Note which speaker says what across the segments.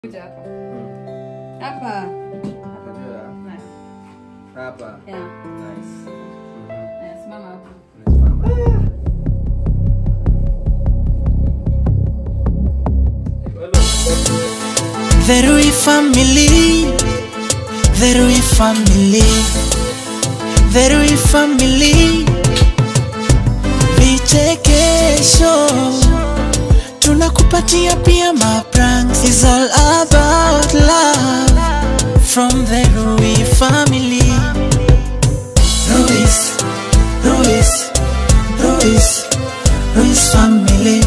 Speaker 1: Kuja hapa.
Speaker 2: Hmm.
Speaker 1: Hapa.
Speaker 2: Hapa juu ya-
Speaker 1: Haya.
Speaker 2: hapa.
Speaker 1: Yeah.
Speaker 2: Nice. Mhm.
Speaker 1: Haya, simama hapo.
Speaker 2: Nimesimama.
Speaker 3: The Rui family, the Rui family, the Rui family. Vichekesho tunakupatia pia mapranks. It's all about love from the Rui family. Ruiz, Ruiz, Ruiz, Ruiz family.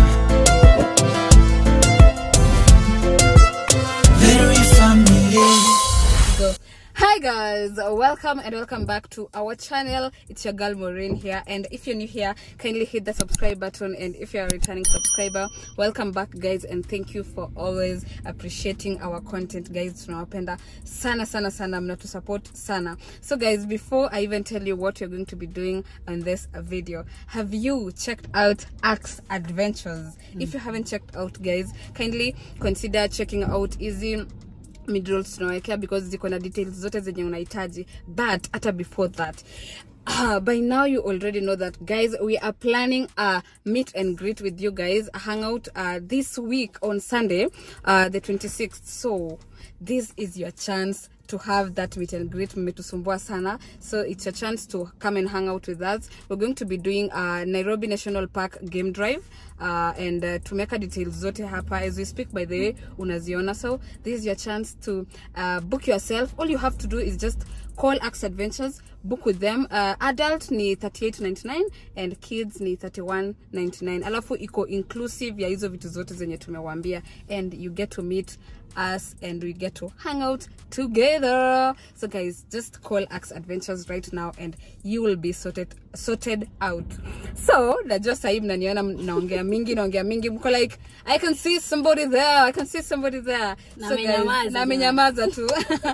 Speaker 3: The Rui family.
Speaker 1: Go. Hi guys, welcome and welcome back to our channel. It's your girl Maureen here, and if you're new here, kindly hit the subscribe button. And if you're a returning subscriber, welcome back, guys, and thank you for always appreciating our content, guys. Tunawapenda sana sana sana, mnatu support sana. So, guys, before I even tell you what you're going to be doing on this video, have you checked out Axe Adventures? If you haven't checked out, guys, kindly consider checking out Easy midrolls tunawekea because ziko na details zote zenye unahitaji but hata before that Uh, by now you already know that guys we are planning a meet and greet with you guys a hangout uh, this week on sunday uh, the 26th so this is your chance to have that meet and greet mmetusumbua sana so it's your chance to come and hang out with us we're going to be doing a nairobi national park game drive uh, and uh, tumeweka details zote hapa as we speak by the way unaziona so this is your chance to uh, book yourself all you have to do is just call axe adventures book with them uh, adult ni 38.99 and kids ni 31.99 alafu iko inclusive ya hizo vitu zote zenye tumewambia and you get to meet us and we get to hang out together so guys just call axe adventures right now and you will be sorted sorted out so najua sahii mnaniona naongea mingi naongea mingi mko like i can see somebody there i can see somebody there
Speaker 4: Na
Speaker 1: so guys,
Speaker 4: amenyamaza
Speaker 1: na
Speaker 4: tu.
Speaker 1: amenyamaza tu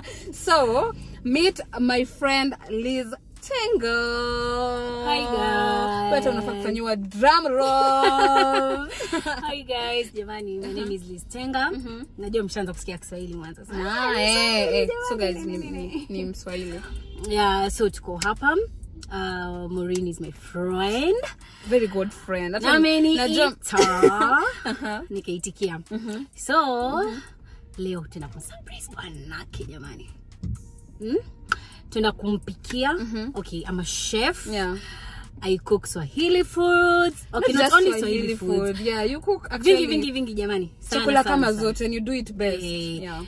Speaker 1: so meet my friend liz tengo
Speaker 4: Hi, guys.
Speaker 1: Weta unafaa kufanyiwa drum roll
Speaker 4: Hi guys, jamani, my name is Liz Tenga. Najua mshaanza kusikia Kiswahili mwanzo sana.
Speaker 1: ah, eh, eh. so guys ni, ni, ni mswahili
Speaker 4: Yeah, so tuko hapa. Uh, Maureen is my friend.
Speaker 1: very good friend Hata
Speaker 4: Na
Speaker 1: najua-
Speaker 4: ameniita. Nikaitikia. So, leo tena kumsurprise bwanake jamani. Hmm? Tuna kumpikia. Okay, I'm a chef.
Speaker 1: yeah
Speaker 4: I cook Swahili foods. Okay,
Speaker 1: Not
Speaker 4: not,
Speaker 1: just
Speaker 4: only
Speaker 1: Swahili
Speaker 4: Swahili foods.
Speaker 1: food. Yeah, you cook actually
Speaker 4: Vingi vingi vingi jamani. Sana,
Speaker 1: chakula
Speaker 4: sana,
Speaker 1: kama
Speaker 4: sana.
Speaker 1: zote and you do it best.
Speaker 4: Eh,
Speaker 1: Yeah.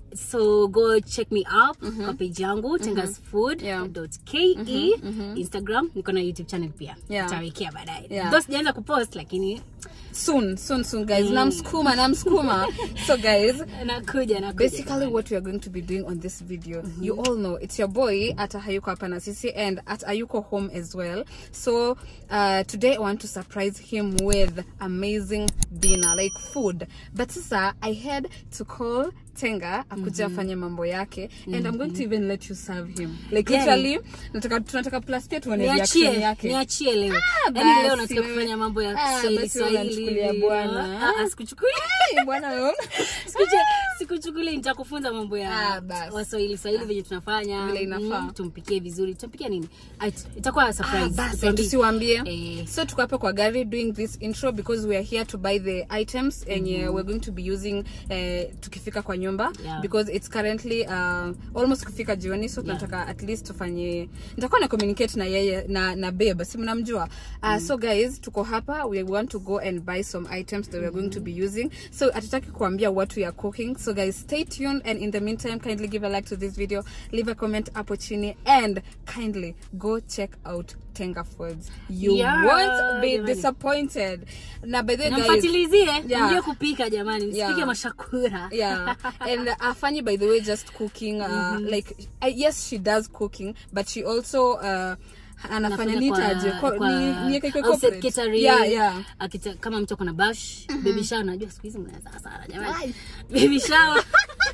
Speaker 4: so go check me up kwa page yangu
Speaker 1: Yeah.
Speaker 4: tengasfood.ke instagram niko na youtube channel pia
Speaker 1: Yeah.
Speaker 4: tutawekea baadaye
Speaker 1: Yeah.
Speaker 4: Though sijaanza kupost lakini
Speaker 1: Soon, soon, soon, guys. Namskuma, namskuma. so, guys,
Speaker 4: nakuja nakuja
Speaker 1: basically what we are going to be doing on this video you all know it's your boy at hayuko hapa na sisi and at ayuko home as well so uh, today i want to surprise him with amazing dinner like food but sasa i had to call tenga akuja afanye mambo yake and i'm going to even let you serve him like
Speaker 4: Yeah.
Speaker 1: literally nataka tunataka plus pia tuone reaction
Speaker 4: niachie
Speaker 1: yake
Speaker 4: niachie leo
Speaker 1: Ah,
Speaker 4: yaani leo
Speaker 1: basi
Speaker 4: nataka
Speaker 1: wewe.
Speaker 4: kufanya mambo ya
Speaker 1: Ah,
Speaker 4: Kiswahili
Speaker 1: basi wewe
Speaker 4: Swahili
Speaker 1: unanichukulia
Speaker 4: hivi.
Speaker 1: bwana.
Speaker 4: Ah, ah, sikuchukulia
Speaker 1: Hey, bwana wewe.
Speaker 4: Sikuche- sikuchukulia nitakufunza mambo
Speaker 1: Ah,
Speaker 4: ya
Speaker 1: basi.
Speaker 4: waswahili swahili venye tunafanya
Speaker 1: Vile inafaa.
Speaker 4: Mm, tumpikie vizuri tutampikia nini Ah, it- itakuwa surprise
Speaker 1: Ah, basi
Speaker 4: Tuambie.
Speaker 1: tusiwambie
Speaker 4: Eh.
Speaker 1: so tuko hapa kwa gari doing this intro because we are here to buy the items enye we're going to be using eh, tukifika kwa nyumba
Speaker 4: Yeah.
Speaker 1: because it's currently uh, almost kufika jioni so tunataka at least tufanye nitakuwa na communicate na yeye na, na babe si mnamjua uh, so guys tuko hapa we want to go and buy some items that we're going to be using so hatutaki kuambia what we are cooking so guys stay tuned and in the meantime kindly give a like to this video leave a comment hapo chini and kindly go check out tenga foods you
Speaker 4: Yeah,
Speaker 1: won't be
Speaker 4: jamani.
Speaker 1: disappointed na by the way guys
Speaker 4: namfatilizie
Speaker 1: Yeah.
Speaker 4: mjue kupika jamani msipike
Speaker 1: Yeah.
Speaker 4: mashakura
Speaker 1: yeah and uh, afanyi by the way just cooking uh, like uh, yes she does cooking but she also uh, anafanya
Speaker 4: Anafanya
Speaker 1: nitaje
Speaker 4: kwa-
Speaker 1: Ko-
Speaker 4: kwa
Speaker 1: ni- niweke iko
Speaker 4: outset
Speaker 1: corporate?
Speaker 4: catering.
Speaker 1: yeah yeah
Speaker 4: Akita- kama mtu akona bash baby shower najua siku hizi mnaweza sana jamani
Speaker 1: Ai.
Speaker 4: baby shower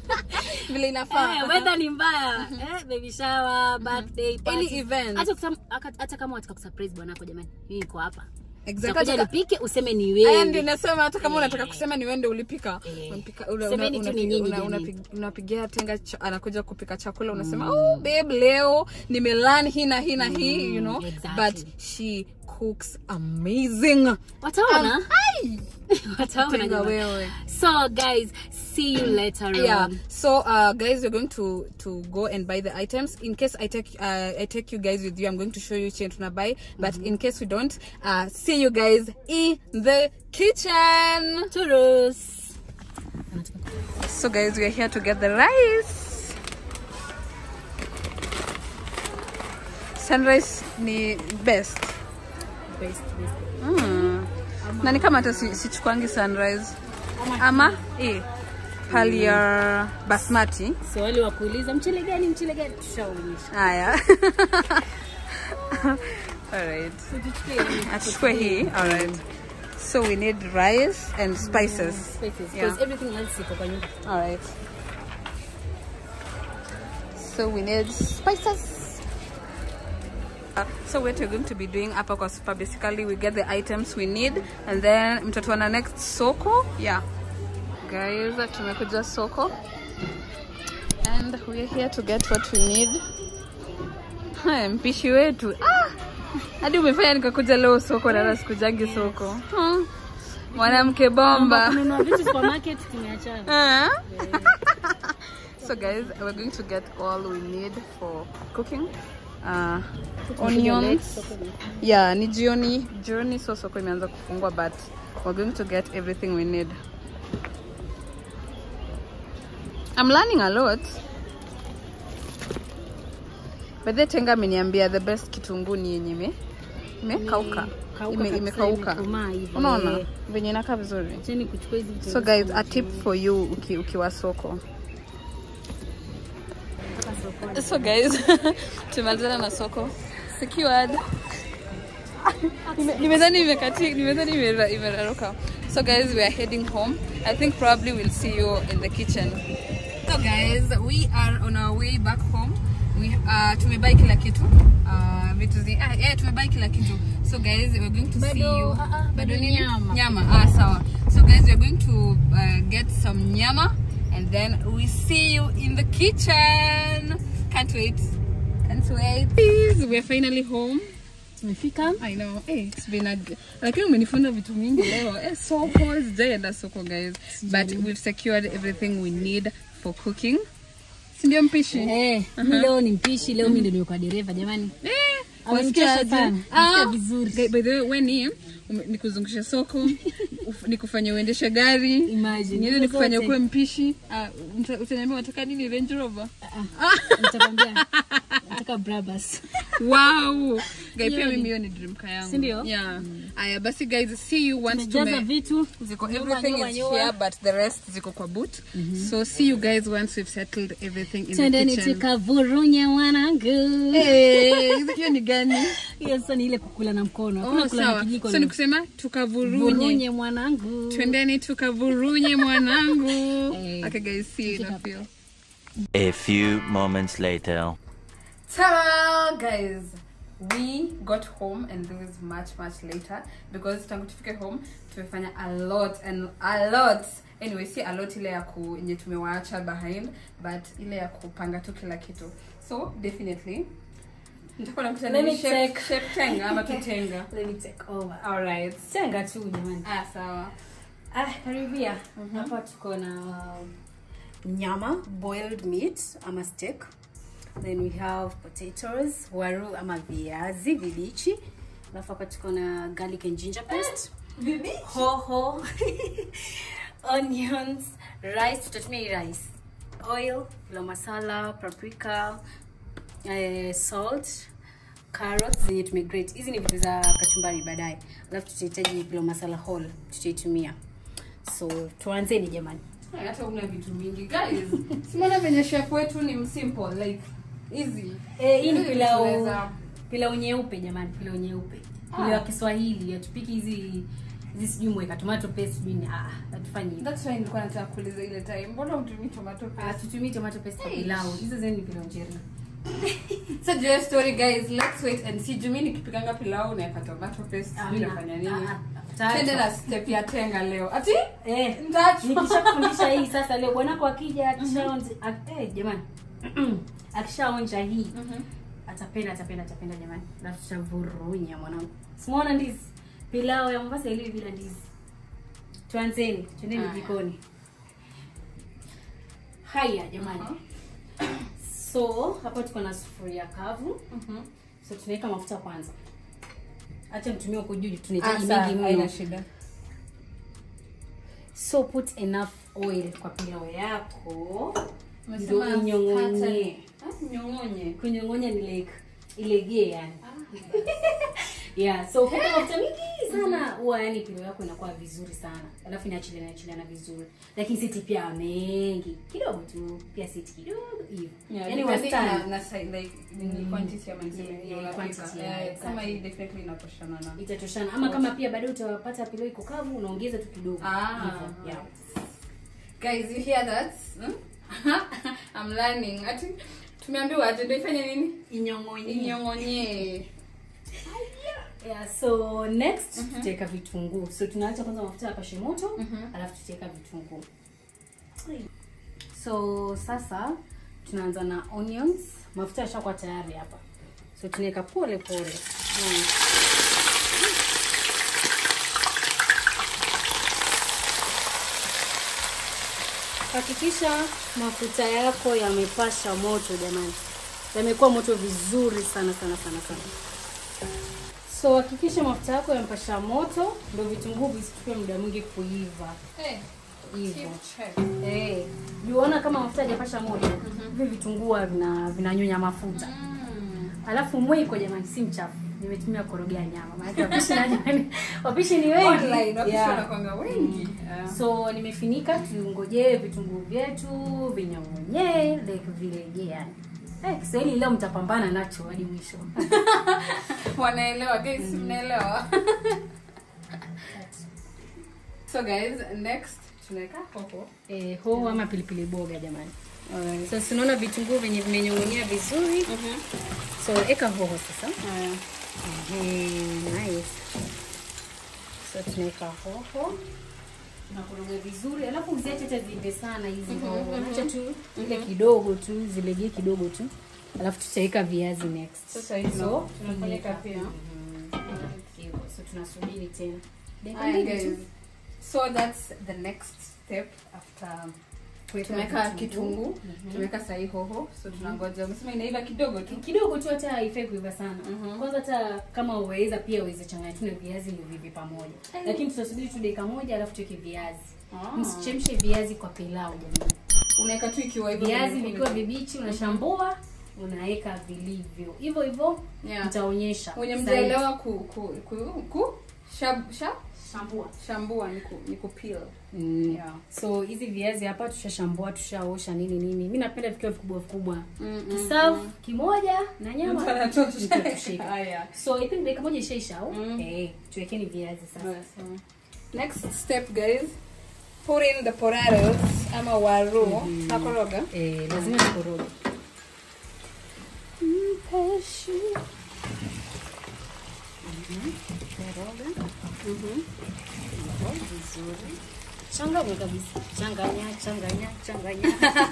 Speaker 1: vile inafaa
Speaker 4: eh, weather ni mbaya eh, baby shower birthday
Speaker 1: any
Speaker 4: parties.
Speaker 1: event
Speaker 4: hata kusam- aka- hata kama wataka kusurprise bwanako jamani mimi niko hapa
Speaker 1: Exactly.
Speaker 4: Utakuja
Speaker 1: Hata-
Speaker 4: nipike useme ni
Speaker 1: Aya, ndio
Speaker 4: wewe
Speaker 1: nasema hata kama unataka kusema ni wende ulipika
Speaker 4: Eh.
Speaker 1: Unampika- una-
Speaker 4: Semeni
Speaker 1: una-
Speaker 4: tu ni
Speaker 1: unapiga-
Speaker 4: nyinyi
Speaker 1: una-
Speaker 4: jamii.
Speaker 1: unapig- unapigia tenga cha- anakuja kupika chakula unasema oh babe leo nimelan hii na hii na hii you know
Speaker 4: exactly.
Speaker 1: but she cooks amazing
Speaker 4: wataona
Speaker 1: Ai!
Speaker 4: wataona
Speaker 1: Tenga
Speaker 4: jamani.
Speaker 1: wewe
Speaker 4: so guys see you later
Speaker 1: yeah
Speaker 4: on
Speaker 1: so uh guys we're going to to go and buy the items in case i take uh, i take you guys with you i'm going to show you change tuna buy but in case we don't uh see you guys in the kitchen
Speaker 4: Turus.
Speaker 1: So guys, we are here to get the rice. Sunrise ni best.
Speaker 4: Best, best.
Speaker 1: Mm. Na ni kama hata si- sichukuangi sunrise. Ama eh pali ya basmati.
Speaker 4: so wale wa kuuliza mchele gani mchele gani tushaonyesha
Speaker 1: Haya. Alright.
Speaker 4: So tuchukue yani
Speaker 1: Achukue hii. Alright. So we need rice and spices.
Speaker 4: spices
Speaker 1: Yeah.
Speaker 4: because everything else iko kwa nyumba
Speaker 1: All right. So we need spices. Uh, so what we're going to be doing hapa kwa super basically we get the items we need and then mtatuana next soko yeah guys tumekuja soko and we're here to get what we need Haya, mpishi wetu ah! hadi umefanya nikakuja leo soko na hata sikujangi soko hmm. mwanamke bomba
Speaker 4: kununua vitu supermarket tumeachana
Speaker 1: Uh. so guys, we're going to get all we need for cooking. Uh, onions. Yeah, ni jioni. Jioni so soko imeanza kufungwa but we're going to get everything we need. I'm learning a lot. But the tenga ameniambia the best kitunguu ni yenye ime imekauka.
Speaker 4: Kauka
Speaker 1: Ime-
Speaker 4: kabisa,
Speaker 1: Imekauka.
Speaker 4: imekomaa hivi.
Speaker 1: Unaona?
Speaker 4: Eh.
Speaker 1: Venye inakaa vizuri.
Speaker 4: Acheni kuchukua hizi vitu
Speaker 1: So guys, a tip for you uki, ukiwa soko. So guys, tumalizana na soko. Secured. Nime- Nimedhani imekati, nimedhani imera- imeraruka. So guys, we are heading home. I think probably we'll see you in the kitchen. So guys, we are on our way back home. We uh, tumebai kila kitu. Uh, vitu zi, ah, yeah, tumebai kila kitu. So guys, we're going to see
Speaker 4: Bado,
Speaker 1: you.
Speaker 4: ah, ah, bado
Speaker 1: nini?
Speaker 4: nyama.
Speaker 1: Nyama. Ah, sawa. So guys, we're going to uh, get some nyama and then we see you in the kitchen. Can't wait. Can't wait. Please, we're finally home.
Speaker 4: tumefika
Speaker 1: I know. Hey, it's been a lakini umenifunza vitu mingi leo. Eh, soko sijaenda soko guys. But we've secured everything we need for cooking. Si ndio mpishi?
Speaker 4: eh mi leo ni mpishi leo mi ndio nimekuwa dereva jamani
Speaker 1: Eh,
Speaker 4: Amenichosha
Speaker 1: wasikia
Speaker 4: sana.
Speaker 1: aje?
Speaker 4: Nasikia
Speaker 1: Ah,
Speaker 4: vizuri.
Speaker 1: guy- By the way, we ni ume- nikuzungushe soko, uf- nikufanye uendeshe gari,
Speaker 4: Imagine,
Speaker 1: niende
Speaker 4: hizo
Speaker 1: nikufanye
Speaker 4: zote.
Speaker 1: kuwe mpishi. Ah, uta- utaniambia unataka nini Range Rover?
Speaker 4: nitakwambia nataka brabas
Speaker 1: Wow. Guy, pia
Speaker 4: Hiyo ni-
Speaker 1: mimi hiyo ni dream car yangu.
Speaker 4: Si ndio?
Speaker 1: Yeah. Aya, basi guys, see you once
Speaker 4: tumejaza
Speaker 1: tume
Speaker 4: vitu
Speaker 1: ziko
Speaker 4: Nyuma,
Speaker 1: everything
Speaker 4: nyuma,
Speaker 1: is
Speaker 4: nyuma.
Speaker 1: here but the rest ziko kwa boot. So see you guys once we've settled everything in the
Speaker 4: twendeni
Speaker 1: kitchen.
Speaker 4: tukavurunye mwanangu
Speaker 1: Eh, hiyo ni gani?
Speaker 4: hiyo sasa ni ile kukula na mkono hakuna
Speaker 1: Oh,
Speaker 4: kula na
Speaker 1: sawa.
Speaker 4: kijiko
Speaker 1: So
Speaker 4: na-
Speaker 1: ni kusema tukavurunye.
Speaker 4: vurunye mwanangu
Speaker 1: twendeni tukavurunye mwanangu
Speaker 4: Eh.
Speaker 1: okay guys see you in a few
Speaker 5: A few moments later.
Speaker 1: Hello guys we got home and this is much much later because tangu tufike home tumefanya a lot and a lot anyway si a lot ile ya ku yenye tumewaacha behind but ile ya kupanga tu kila kitu so definitely nitakuwa nakuta
Speaker 4: Let
Speaker 1: nini
Speaker 4: me
Speaker 1: shape,
Speaker 4: check.
Speaker 1: shape tenga ama tutenga
Speaker 4: Let me take over.
Speaker 1: alright
Speaker 4: tenga tu jamani
Speaker 1: ah sawa
Speaker 4: ah karibia hapa tuko na nyama boiled meat ama steak then we have potatoes waru ama viazi vibichi alafu hapa tuko na garlic and ginger paste hoho onions rice tutatumia hii rice oil la masala paprika eh, salt carrots zenye tumegrate hizi ni vitu za kachumbari baadaye alafu tutahitaji pilo masala whole tutaitumia so tuanzeni jamani
Speaker 1: hata una vitu mingi guys simona venye chef wetu ni msimple like easy
Speaker 4: Eh, hii ni
Speaker 1: Hizi
Speaker 4: pilau
Speaker 1: tunaweza-
Speaker 4: pilau nyeupe jamani pilau nyeupe pilau ya kiswahili hatupiki hizi hizi sijui mweka tomato paste sijui ni- ah hatufanyi hivyo.
Speaker 1: That's why nilikuwa nataka kuuliza ile time mbona utumii tomato
Speaker 4: Ah,
Speaker 1: paste
Speaker 4: tutumii tomato paste kwa
Speaker 1: Hey.
Speaker 4: pilau hizo zeni ni pilau njeri
Speaker 1: so jua story guys let's wait and see jumi nikipikanga pilau naeka tomato paste sijui
Speaker 4: Amna.
Speaker 1: nafanya nini
Speaker 4: Ah, ah,
Speaker 1: twende
Speaker 4: taacha.
Speaker 1: na step ya tenga leo ati
Speaker 4: Eh,
Speaker 1: Ndachu.
Speaker 4: nikishakufundisha hii sasa leo bwanako akija akishaonja ak- eh, jamani akishaonja hii atapenda atapenda atapenda jamani alafu tutavurunya mwanangu simuona ndizi pilau ya mombasa iliwi bila ndizi tuanzeni twendeni
Speaker 1: Haya.
Speaker 4: jikoni haya jamani so hapa tuko na sufuria kavu so tunaweka mafuta kwanza hacha mtumie huko juu tunahitaji mingi mno
Speaker 1: haina shida
Speaker 4: so put enough oil kwa pilau yako
Speaker 1: Umesema
Speaker 4: ndio inyong'onye
Speaker 1: starter. Ah, nyong'onye
Speaker 4: kunyong'onya ni like ilegee yani yeah so put mafuta mingi sana huwa yani pilau yako inakuwa vizuri sana alafu inaachiliana inaachiliana vizuri lakini siti pia mengi kidogo tu pia siti kidogo hivyo
Speaker 1: Yeah,
Speaker 4: yani
Speaker 1: depending na-
Speaker 4: wastani
Speaker 1: na si- like, ni quantity ama niseme
Speaker 4: Yeah,
Speaker 1: hiyo
Speaker 4: yeah,
Speaker 1: unapika.
Speaker 4: quantity,
Speaker 1: Eh,
Speaker 4: yeah,
Speaker 1: kama
Speaker 4: exactly.
Speaker 1: hii definitely inatoshana na
Speaker 4: itatoshana ama kama pia baadaye utapata pilau iko kavu unaongeza tu kidogo
Speaker 1: Ah.
Speaker 4: Hivyo, yeah.
Speaker 1: guys you hear that hmm? i'm learning ati tumeambiwa aje ndio ifanye nini
Speaker 4: inyong'onye
Speaker 1: inyong'onye
Speaker 4: yeah, so next tutaweka vitunguu so tunaacha kwanza mafuta yapashe moto alafu tutaweka vitunguu so sasa tunaanza na onions mafuta yashakuwa tayari hapa so tunaweka pole pole mm. hakikisha mafuta yako yamepasha moto jamani yamekuwa moto vizuri sana sana sana sana so hakikisha mafuta yako yamepasha moto ndio vitunguu visichukue muda mwingi kuiva
Speaker 1: Eh,
Speaker 4: hivyo
Speaker 1: keep check.
Speaker 4: Eh, juona kama mafuta hajapasha moto hivi vitunguu huwa vina vinanyonya mafuta alafu mwiko jamani si mchafu nimetumia korogea nyama maana wapishi na jamani wapishi ni wengi
Speaker 1: Online, wapishi
Speaker 4: Yeah.
Speaker 1: wanakuanga wengi Yeah.
Speaker 4: so nimefinika tungojee vitunguu vyetu vinyong'onyee like vilegee yani Eh, Kiswahili leo mtapambana nacho hadi mwisho.
Speaker 1: wanaelewa guys mnaelewa so guys next tunaweka hoho
Speaker 4: Eh, hoho ama pilipili boga jamani. So tunaona vitunguu venye vimenyong'onyea vizuri. So eka hoho sasa. Ehe, nice. So tunaweka hoho tunakoroga vizuri, alafu usiache hata ziive sana hizi hoho, acha tu ile kidogo tu zilegee kidogo tu, alafu tutaweka viazi next.
Speaker 1: Sasa hivi
Speaker 4: so
Speaker 1: tunapeleka pia
Speaker 4: hivyo, so tunasubiri tena dakika
Speaker 1: Haya,
Speaker 4: mbili tu.
Speaker 1: guys. so that's the next step after
Speaker 4: Kuweka
Speaker 1: tumeweka
Speaker 4: vitunguu.
Speaker 1: kitunguu tumeweka sahi hoho so tunangoja umesema inaiva kidogo tu
Speaker 4: kidogo tu hata haifai kuiva sana kwanza hata kama uweza pia uweze changanya tu na viazi ni vivi pamoja lakini tutasubiri tu dakika moja alafu tuweke viazi
Speaker 1: Ah.
Speaker 4: msichemshe viazi kwa pilau jamani
Speaker 1: unaweka tu ikiwa hivyo
Speaker 4: viazi
Speaker 1: vile-
Speaker 4: vikiwa vibichi unashambua unaweka vilivyo hivyo hivyo
Speaker 1: Yeah.
Speaker 4: nitaonyesha
Speaker 1: wenye
Speaker 4: Zaidi.
Speaker 1: mjaelewa ku, ku, ku, ku shab, shab,
Speaker 4: shambua
Speaker 1: shambua ni ku, ni kupeel
Speaker 4: Mm.
Speaker 1: Yeah.
Speaker 4: so hizi viazi hapa tushashambua tushaosha nini nini mi napenda vikiwa vikubwa vikubwa
Speaker 1: Mm, mm,
Speaker 4: kisafu kimoja na nyama
Speaker 1: Mtu anatosha.
Speaker 4: nitatosheka.
Speaker 1: Haya.
Speaker 4: so i think dakika moja ishaisha au
Speaker 1: Mm.
Speaker 4: eh tuwekeni viazi sasa
Speaker 1: next step guys put in the potatoes ama waru nakoroga
Speaker 4: eh lazima tukoroge changanya kabisa changanya changanya changanya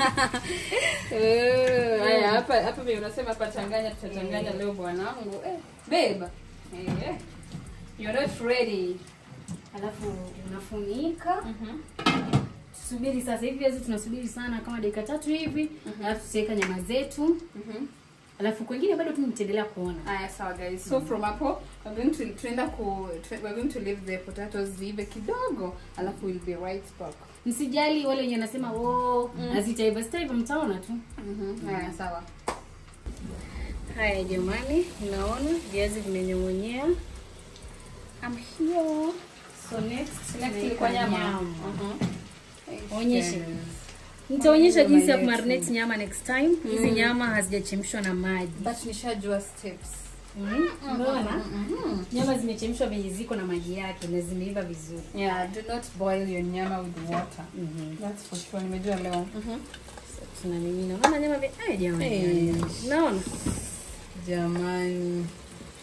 Speaker 1: Eh, haya hapa hapa vile unasema hapa changanya tutachanganya leo bwanangu eh babe eh you're not ready
Speaker 4: alafu unafunika tusubiri sasa hivi viazi tunasubiri sana kama dakika tatu hivi alafu tutaweka nyama zetu alafu kwengine bado tu nitaendelea kuona
Speaker 1: haya sawa guys so from hapo we're going to tunaenda ku tu- we're going to leave the potatoes ziive kidogo alafu we'll be right back
Speaker 4: msijali wale wenye nasema oh hazitaiva zitaiva mtaona tu
Speaker 1: mhm haya sawa
Speaker 4: haya jamani naona viazi vimenyong'onyea I'm here. so next
Speaker 1: next
Speaker 4: tunaweka
Speaker 1: ilikuwa nyama mhm
Speaker 4: onyeshe nitaonyesha
Speaker 1: Nyama
Speaker 4: jinsi ya
Speaker 1: yetu.
Speaker 4: kumarinate nyama next time hizi nyama hazijachemshwa na maji
Speaker 1: but nishajua steps
Speaker 4: Mm, unaona nyama zimechemshwa venye ziko na maji yake na zimeiva vizuri
Speaker 1: yeah do not boil your nyama with water
Speaker 4: Mhm.
Speaker 1: that's for sure nimejua leo
Speaker 4: tunamimina unaona nyama vi eh jamani
Speaker 1: Eh.
Speaker 4: unaona
Speaker 1: jamani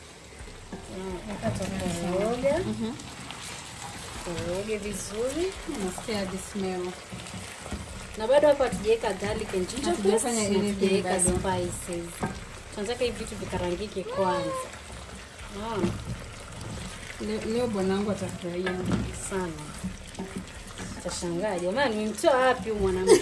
Speaker 4: hapa tukoroga koroge vizuri
Speaker 1: nasikia the smell
Speaker 4: na bado hapa hatujaweka garlic and ginger
Speaker 1: Hatujafanya
Speaker 4: paste, na
Speaker 1: anything
Speaker 4: hatujaweka
Speaker 1: bado.
Speaker 4: spices tunataka hivi vitu vikarangike kwanza unaona
Speaker 1: Le- leo bwanangu atafurahia
Speaker 4: sana tashangaa jamani nimemtoa wapi huyu mwanamke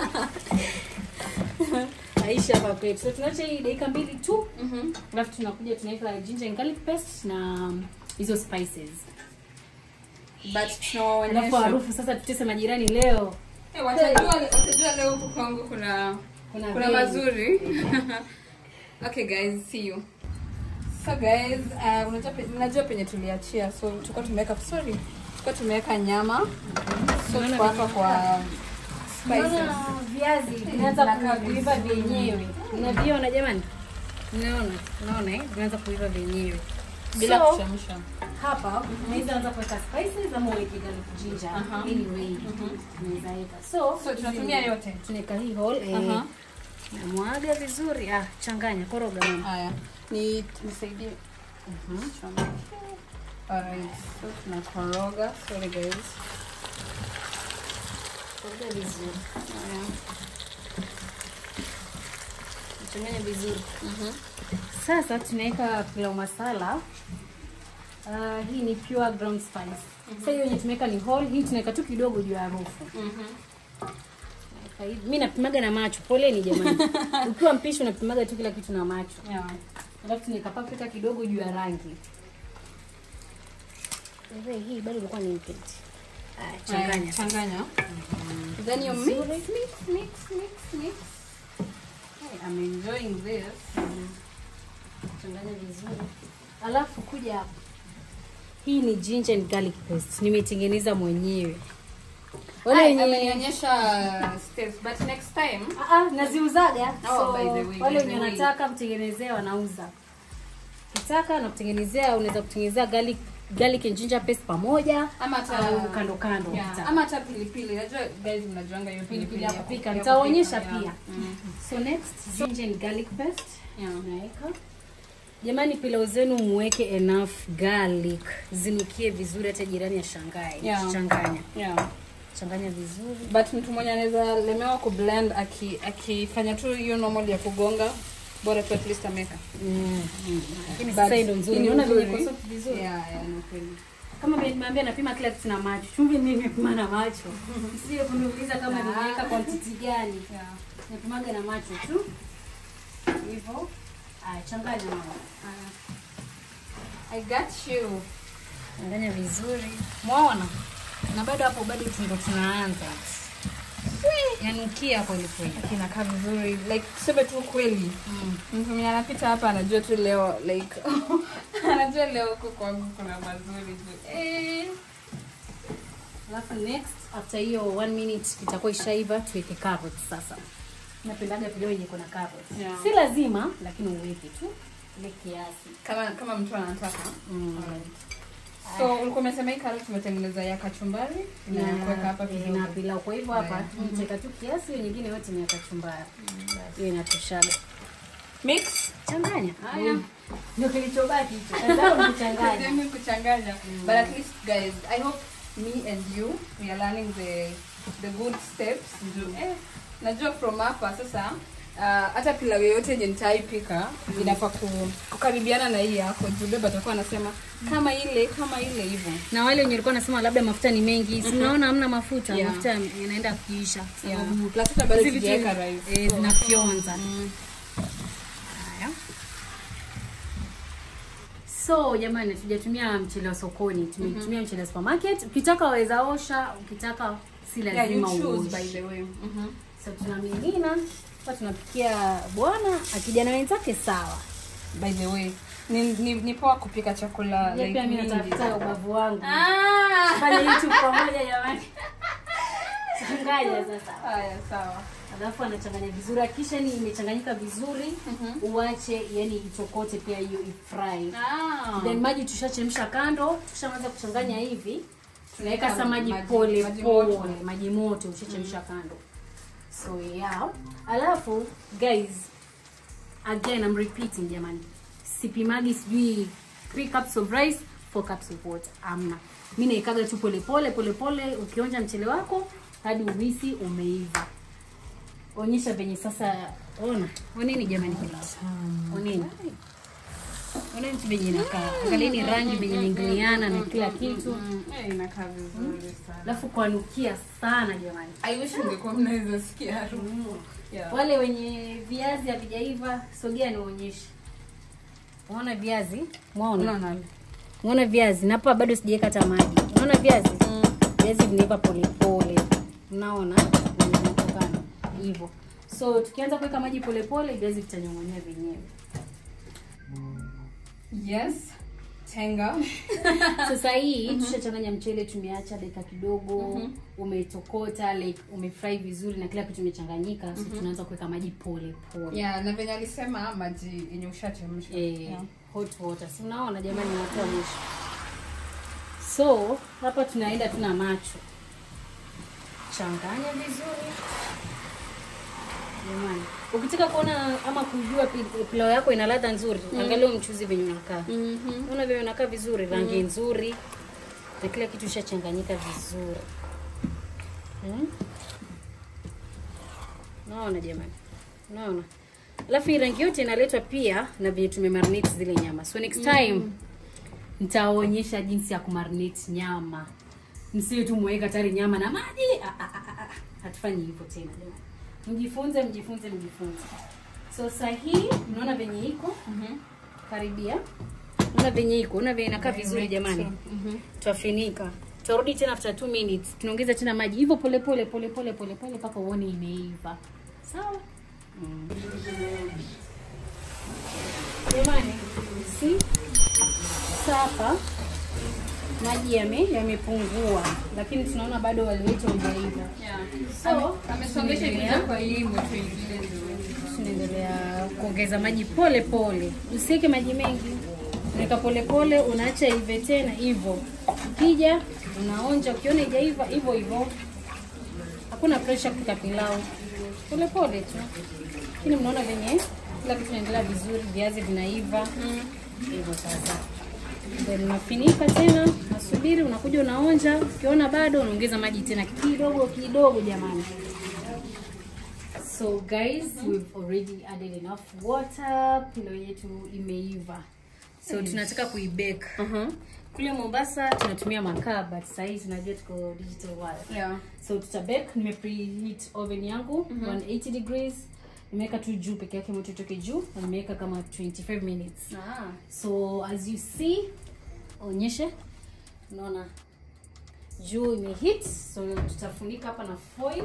Speaker 4: aisha hapa kwetu so tunaacha hii dakika mbili tu alafu tunakuja tunaweka ginger and garlic paste na hizo spices
Speaker 1: but
Speaker 4: alafu
Speaker 1: tunawaonyesha
Speaker 4: harufu sasa tutese majirani leo
Speaker 1: Eh, watajua watajua leo huku kwangu kuna
Speaker 4: Kuna
Speaker 1: kuna
Speaker 4: venue.
Speaker 1: mazuri okay guys see you so guys uh, unajua pe- mnajua penye tuliachia so tulikuwa tumeweka sorry tulikuwa tumeweka nyama so tuko hapa kwa spices
Speaker 4: Mbona viazi vinaanza kuiva vyenyewe unaviona jamani unaona unaona eh vinaanza kuiva vyenyewe
Speaker 1: bila
Speaker 4: So,
Speaker 1: kuchemsha
Speaker 4: hapa unaweza anza kuweka spices ama uweke garlic ginger
Speaker 1: Aha.
Speaker 4: anyway unaweza weka so
Speaker 1: so tunatumia yote
Speaker 4: tunaweka hii whole eh,
Speaker 1: Aha.
Speaker 4: namwaga vizuri ah changanya koroga mama
Speaker 1: haya ni nisaidie alright so tunakoroga sorry guys
Speaker 4: koroga vizuri changanya vizuri sasa tunaweka pilau masala Uh, hii ni pure ground spice. Sasa hiyo yenye tumeweka ni whole, hii tunaweka tu kidogo juu ya harufu. Naweka hivi. Mimi napimaga na macho. Poleni jamani. Ukiwa mpishi unapimaga tu kila kitu na macho.
Speaker 1: yeah.
Speaker 4: Alafu tunaweka paprika kidogo juu ya rangi. Wewe hii bado ilikuwa ni mpeti. Ah, changanya.
Speaker 1: changanya then you mix mix mix mix mix hey, I'm enjoying this
Speaker 4: Changanya vizuri. Alafu kuja hapa. Hii ni ginger and garlic paste. Nimetengeneza mwenyewe. Wale
Speaker 1: Wale
Speaker 4: wenye
Speaker 1: amenionyesha steps but next time
Speaker 4: Ah, ah, naziuzaga
Speaker 1: Oh,
Speaker 4: so,
Speaker 1: by the way,
Speaker 4: wale
Speaker 1: by the
Speaker 4: wenye
Speaker 1: way.
Speaker 4: wanataka mtengenezea wanauza kitaka na kutengenezea unaweza kutengenezea garlic, garlic and ginger paste pamoja
Speaker 1: ama hata
Speaker 4: au kando kando
Speaker 1: yeah,
Speaker 4: ukitaka.
Speaker 1: ama hata pilipili najua guys mnajuanga hiyo
Speaker 4: pilipili ya kupika
Speaker 1: ya
Speaker 4: nitaonyesha
Speaker 1: kupika,
Speaker 4: pia
Speaker 1: yeah.
Speaker 4: so next ginger and garlic paste
Speaker 1: Yeah.
Speaker 4: unaweka jamani pilau zenu muweke enough garlic zinukie vizuri hata jirani ashangae
Speaker 1: Yeah.
Speaker 4: changanya
Speaker 1: Yeah.
Speaker 4: changanya vizuri
Speaker 1: but mtu mwenye anaweza lemewa kublend aki- akifanya tu hiyo normal ya kugonga bora tu at least ameka
Speaker 4: Mm, mm. lakini
Speaker 1: But
Speaker 4: sasa hii ndo nzuri
Speaker 1: hii ni
Speaker 4: unaona vile
Speaker 1: nzuri.
Speaker 4: iko soft vizuri
Speaker 1: yeah, yeah, ni kweli.
Speaker 4: kama nimeambia napima kila kitu na macho chumvi mimi nimepima na macho sije kuniuliza kama nimeweka quantity gani
Speaker 1: Yeah.
Speaker 4: napimaga na macho tu hivyo aya changanya mama
Speaker 1: I got you.
Speaker 4: changanya vizuri mwaona na bado hapo bado ndo tunaanza yanukia kweli kweli
Speaker 1: kinakaa vizuri like tuseme tu kweli mtu mwenye anapita hapa anajua tu leo like anajua leo huku kwangu kuna mazuri tu eh.
Speaker 4: alafu next after hiyo one minute itakuwa ishaiva tuweke carrots sasa napendaga video yenye kuna carrots
Speaker 1: Yeah.
Speaker 4: si lazima lakini uweke tu ile kiasi
Speaker 1: kama kama mtu anataka
Speaker 4: Mm.
Speaker 1: so ulikuwa umesema hii karoti tumetengeneza ya kachumbari na ya kuweka hapa
Speaker 4: eh,
Speaker 1: kidogo
Speaker 4: na pilau kwa hivyo hapa
Speaker 1: Yeah.
Speaker 4: tunateka tu kiasi hiyo nyingine yote ni ya kachumbari hiyo inatoshaga
Speaker 1: mix
Speaker 4: changanya
Speaker 1: Haya.
Speaker 4: ndio kilichobaki hicho kazi yako ni kuchanganya
Speaker 1: Mimi kuchanganya but at least guys i hope me and you we are learning the the good steps eh, najua from hapa sasa uh, hata pilau yoyote yenye nitaipika inafaa ku- kukaribiana na hii yako juu beba atakuwa anasema kama ile kama ile hivyo
Speaker 4: na wale wenye walikuwa nasema labda mafuta ni mengi si mnaona hamna mafuta
Speaker 1: Yeah.
Speaker 4: mafuta yanaenda kuisha
Speaker 1: yeah.
Speaker 4: sababu
Speaker 1: plus hata bado
Speaker 4: hizi vitu
Speaker 1: sijaweka rice
Speaker 4: eh, zinafyonza haya so jamani tujatumia mchele wa sokoni tumetumia mchele wa supermarket ukitaka waweza osha ukitaka si
Speaker 1: yeah, you
Speaker 4: lazima
Speaker 1: choose by
Speaker 4: uoshe
Speaker 1: the way Mhm.
Speaker 4: so tunamimina hapa tunapikia bwana akija na wenzake sawa
Speaker 1: by the way ni, ni, ni poa kupika chakula
Speaker 4: Je,
Speaker 1: like
Speaker 4: pia mimi
Speaker 1: mingi.
Speaker 4: natafuta ubavu wangu
Speaker 1: Ah!
Speaker 4: fanya youtube pamoja jamani changanya sasa
Speaker 1: haya sawa
Speaker 4: alafu anachanganya vizuri akisha ni imechanganyika vizuri uache yani itokote pia hiyo ifry
Speaker 1: ah.
Speaker 4: then maji tushachemsha kando tushaanza kuchanganya hivi tunaweka
Speaker 1: Tunaweka
Speaker 4: sa maji
Speaker 1: maji-
Speaker 4: pole
Speaker 1: maji
Speaker 4: pole
Speaker 1: moto.
Speaker 4: maji moto ushachemsha kando so yeah alafu guys again I'm repeating jamani sipimagi sijui 3 cups of rice 4 cups of water amna mi naikaga tu polepole polepole ukionja mchele wako hadi uhisi umeiva onyesha venye sasa ona oneni jamani oneni oneni tu venye inakaa angalieni rangi venye inaingiliana na kila kitu
Speaker 1: Eh, inakaa vizuri sana
Speaker 4: alafu kwanukia sana jamani
Speaker 1: i wish ungekuwa mnaweza sikia harufu yeah.
Speaker 4: wale wenye viazi havijaiva sogea nionyeshe unaona viazi mwaona
Speaker 1: unaona
Speaker 4: unaona viazi na hapa bado sijaweka hata maji unaona viazi viazi vinaiva polepole unaona Venye vinatokana hivyo so tukianza kuweka maji polepole viazi vitanyong'onyea vyenyewe
Speaker 1: yes tenga
Speaker 4: sasa hii tushachanganya mchele tumeacha dakika kidogo umetokota like umefry vizuri na kila kitu imechanganyika so tunaanza kuweka maji pole pole
Speaker 1: yeah na venye alisema maji yenye ushachemsha
Speaker 4: eh,
Speaker 1: Yeah.
Speaker 4: hot water si unaona jamani natoa mwisho so hapa tunaenda tuna macho changanya vizuri jamani ukitaka kuona ama kujua pi- pilau yako ina ladha nzuri angalia huo mchuzi venye unakaa unaona venye unakaa vizuri rangi nzuri na kila kitu ishachanganyika vizuri hmm? naona jamani naona alafu hii rangi yote inaletwa pia na venye tumemarinate zile nyama so next time nitaonyesha jinsi ya kumarinate nyama msiwe tu mweka tayari nyama na maji Ah, ah, ah, ah. hatufanyi hivyo tena jamani mjifunze mjifunze mjifunze so sahii unaona venye iko karibia unaona venye iko unaona venye inakaa vizuri jamani tutafinika tutarudi tena after 2 minutes tunaongeza tena maji hivyo pole pole pole pole pole pole mpaka uone imeiva sawa jamani si sasa maji yame yamepungua lakini tunaona bado wali wetu haujaiva
Speaker 1: yeah.
Speaker 4: so
Speaker 1: amesongesha
Speaker 4: tunaendelea-
Speaker 1: kitu kwa hii moto ingine ndio
Speaker 4: tunaendelea kuongeza maji pole pole usiweke maji mengi unaweka pole pole unaacha ive tena hivyo ukija unaonja ukiona ijaiva hivyo hivyo hakuna pressure kupika pilau pole pole tu lakini mnaona venye kila kitu inaendelea vizuri viazi vinaiva hivyo sasa then unafinika tena nasubiri unakuja unaonja ukiona bado unaongeza maji tena kidogo kidogo jamani so guys we've already added enough water pilo yetu imeiva so tunataka kuibake kule mombasa tunatumia makaa but sahii tunajua tuko digital world
Speaker 1: yeah
Speaker 4: so tutabake nime preheat oven yangu 180 degrees nimeweka tu juu peke yake moto itoke juu na nimeweka kama 25 minutes
Speaker 1: ah
Speaker 4: so as you see onyeshe unaona juu imehit so tutafunika hapa na foil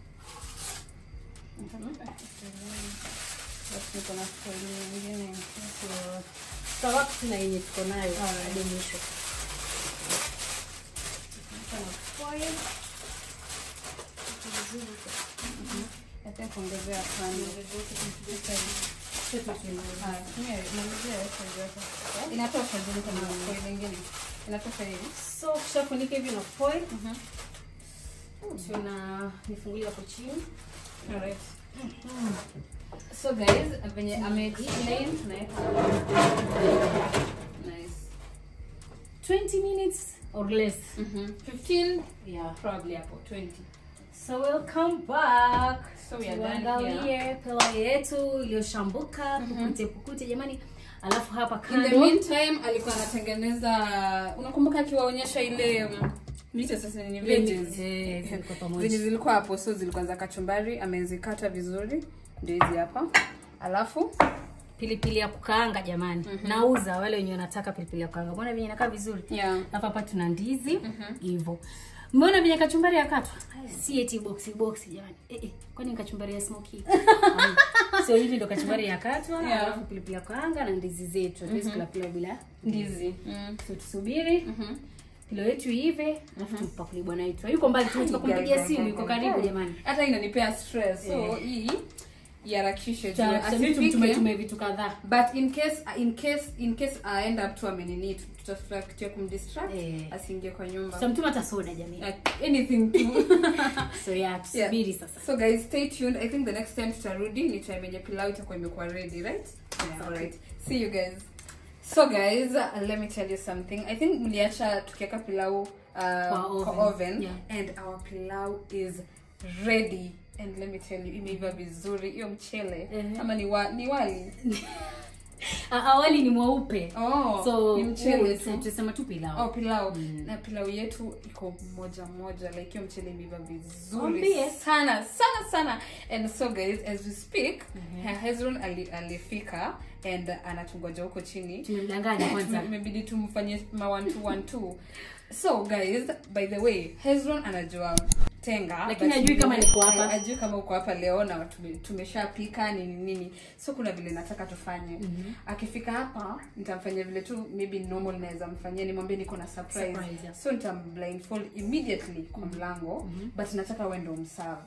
Speaker 4: Alafu niko na foil nyingine so tutawaka tu na yenye tuko nayo hadi mwisho Tunafunika na foil
Speaker 1: hata kuongezea kando Ah, tumia- malizia yote yote. inatosha juu kama foil ingine inatosha hivi
Speaker 4: so kishafunika hivi na foil tuna nifungulia hapo chini
Speaker 1: Alright. so guys venye ame explain tunaweka nice
Speaker 4: 20 minutes or less
Speaker 1: Mhm. 15
Speaker 4: yeah
Speaker 1: probably hapo 20
Speaker 4: so we'll come back
Speaker 1: So we are done
Speaker 4: tuangalie pilau yetu iliyoshambuka pukute pukute jamani alafu hapa
Speaker 1: in the
Speaker 4: kando
Speaker 1: meantime alikuwa anatengeneza unakumbuka akiwaonyesha ile mm, mite sasa ni veggies
Speaker 4: Eh, zilikuwa pamoja.
Speaker 1: zenye zilikuwa hapo so zilikuwa za kachumbari amezikata vizuri ndio hizi hapa alafu
Speaker 4: pilipili ya kukaanga jamani nauza wale wenye wanataka pilipili ya kukaanga mbona venye inakaa vizuri
Speaker 1: yeah
Speaker 4: hapa hapa tuna ndizi hivyo mbona venye kachumbari yakatwa si eti boxi boxi jamani eh, eh, kwani ni kachumbari ya smoky Ai. so hivi ndo kachumbari yakatwa
Speaker 1: Yeah.
Speaker 4: alafu pilipili ya kukaanga na ndizi zetu hatuwezi kula pilau bila
Speaker 1: ndizi mm.
Speaker 4: so tusubiri pilo yetu ive alafu tumpakuli bwana wetu yuko mbali tunataka kumpigia simu yuko karibu jamani
Speaker 1: hata inanipea stress so hii iharakishe juu
Speaker 4: Tuta- tutabidi
Speaker 1: asipike.
Speaker 4: tumtume tume vitu kadhaa
Speaker 1: but in case in case in case I end up tu amenini tutafuta kitu ya kumdistract
Speaker 4: Eh.
Speaker 1: asiingie kwa nyumba
Speaker 4: tutamtuma hata soda jamii
Speaker 1: Like, anything tu
Speaker 4: so yeah tusubiri sasa
Speaker 1: so guys stay tuned i think the next time tutarudi ni time yenye pilau itakuwa imekuwa ready right
Speaker 4: Yeah.
Speaker 1: alright see you guys so guys uh, let me tell you something i think mliacha tukiweka pilau uh, kwa
Speaker 4: oven.
Speaker 1: oven,
Speaker 4: Yeah.
Speaker 1: and our pilau is ready and let me tell you imeiva vizuri hiyo mchele
Speaker 4: Mhm.
Speaker 1: ama ni, wa, ni wali
Speaker 4: Ah, awali ni mweupe
Speaker 1: oh,
Speaker 4: so
Speaker 1: ni mchele
Speaker 4: huu,
Speaker 1: tu
Speaker 4: tusema tu pilau
Speaker 1: oh pilau na pilau yetu iko moja moja like hiyo mchele imeiva vizuri
Speaker 4: Mwambie.
Speaker 1: sana sana sana and so guys as we speak mm hezron ali, alifika and anatungoja huko chini
Speaker 4: tumemdanganya kwanza
Speaker 1: Tume- imebidi tumfanyie ma one two one two so guys by the way hezron anajua tenga
Speaker 4: Lakini
Speaker 1: but
Speaker 4: hajui kama
Speaker 1: ni-
Speaker 4: niko hapa.
Speaker 1: hajui kama uko hapa leo na tume- tumeshapika nini nini so kuna vile nataka tufanye akifika hapa nitamfanyia vile tu maybe normal naweza mfanyia nimwambie niko na surprise,
Speaker 4: Surprise, yeah.
Speaker 1: so nitamblindfold immediately kwa mlango but nataka uende umserve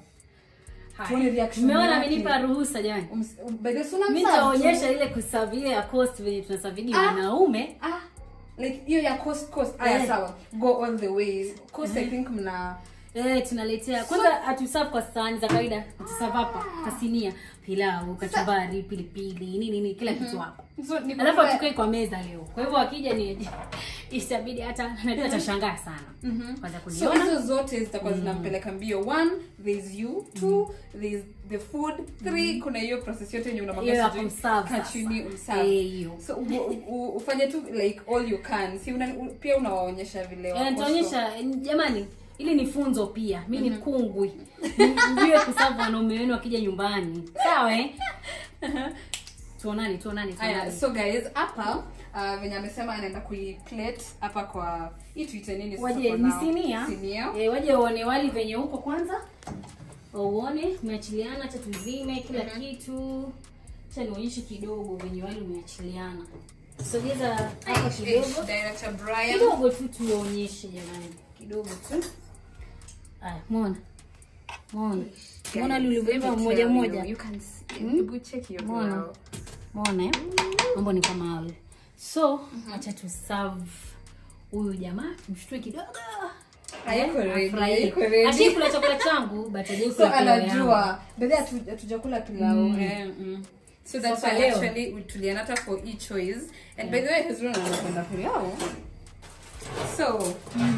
Speaker 1: tuone reaction
Speaker 4: umeona
Speaker 1: yake.
Speaker 4: amenipa ruhusa jamani
Speaker 1: Ums- by the way, so unamserve
Speaker 4: mi
Speaker 1: tu.
Speaker 4: nitaonyesha ile kusavia ya cost venye tunasavidi
Speaker 1: Ah.
Speaker 4: wanaume
Speaker 1: ah like hiyo ya coast coast aya
Speaker 4: Eh.
Speaker 1: sawa go all the way coast i think mna
Speaker 4: Eh, tunaletea kwanza hatusavu kwa sahani za kawaida tusavu hapa kasinia pilau kachumbari pilipili nini nini kila kitu hapa
Speaker 1: so ni
Speaker 4: alafu
Speaker 1: kwa-
Speaker 4: hatukai kwa meza leo kwa hivyo wakija ni itabidi hata najua atashangaa sana kwanza
Speaker 1: so
Speaker 4: kuniona
Speaker 1: hizo zote zitakuwa zinampeleka mbio one there's you two there's the food three kuna hiyo process yote yenye
Speaker 4: Hiyo ya
Speaker 1: unamwambia sijui
Speaker 4: kumserve
Speaker 1: kaa
Speaker 4: sasa.
Speaker 1: chini
Speaker 4: Eh,
Speaker 1: umserve
Speaker 4: hiyo
Speaker 1: so u, u, ufanye tu like all you can si una, u, pia unawaonyesha vile
Speaker 4: Eh,
Speaker 1: wako
Speaker 4: nitaonyesha eh, jamani ili ni funzo pia mi ni kungwi mjue kusavu wanaume wenu wakija nyumbani sawa eh? tuonani tuonani
Speaker 1: Aya,
Speaker 4: tuonani
Speaker 1: so guys hapa uh, venye amesema anaenda kuiplate hapa kwa hii tuite nini sasa
Speaker 4: waje
Speaker 1: for
Speaker 4: ni
Speaker 1: now?
Speaker 4: sinia
Speaker 1: sinia
Speaker 4: Eh, waje uone wali venye huko kwanza uone umeachiliana cha tuzime kila kitu cha nionyeshe kidogo venye wali umeachiliana sogeza hapa kidogo
Speaker 1: director Brian
Speaker 4: kidogo tu tuonyeshe jamani kidogo tu aya mwona mwona mwona lulivyoiva mmoja mmoja
Speaker 1: You can see. Hebu check your
Speaker 4: Mbona?
Speaker 1: pilau.
Speaker 4: mwona eh? mambo ni kama hayo so acha tu serve huyu jamaa tumshtue kidogo
Speaker 1: Haiko ready,
Speaker 4: Afurahie.
Speaker 1: haiko ready.
Speaker 4: Ashaikula chakula changu but hajai
Speaker 1: so
Speaker 4: kula pilau yangu.
Speaker 1: anajua bedhi hatujakula pilau eh, mm. so that's
Speaker 4: Sasa
Speaker 1: why
Speaker 4: leo.
Speaker 1: actually we tulianata for each choice and by the way hezron anapenda pilau so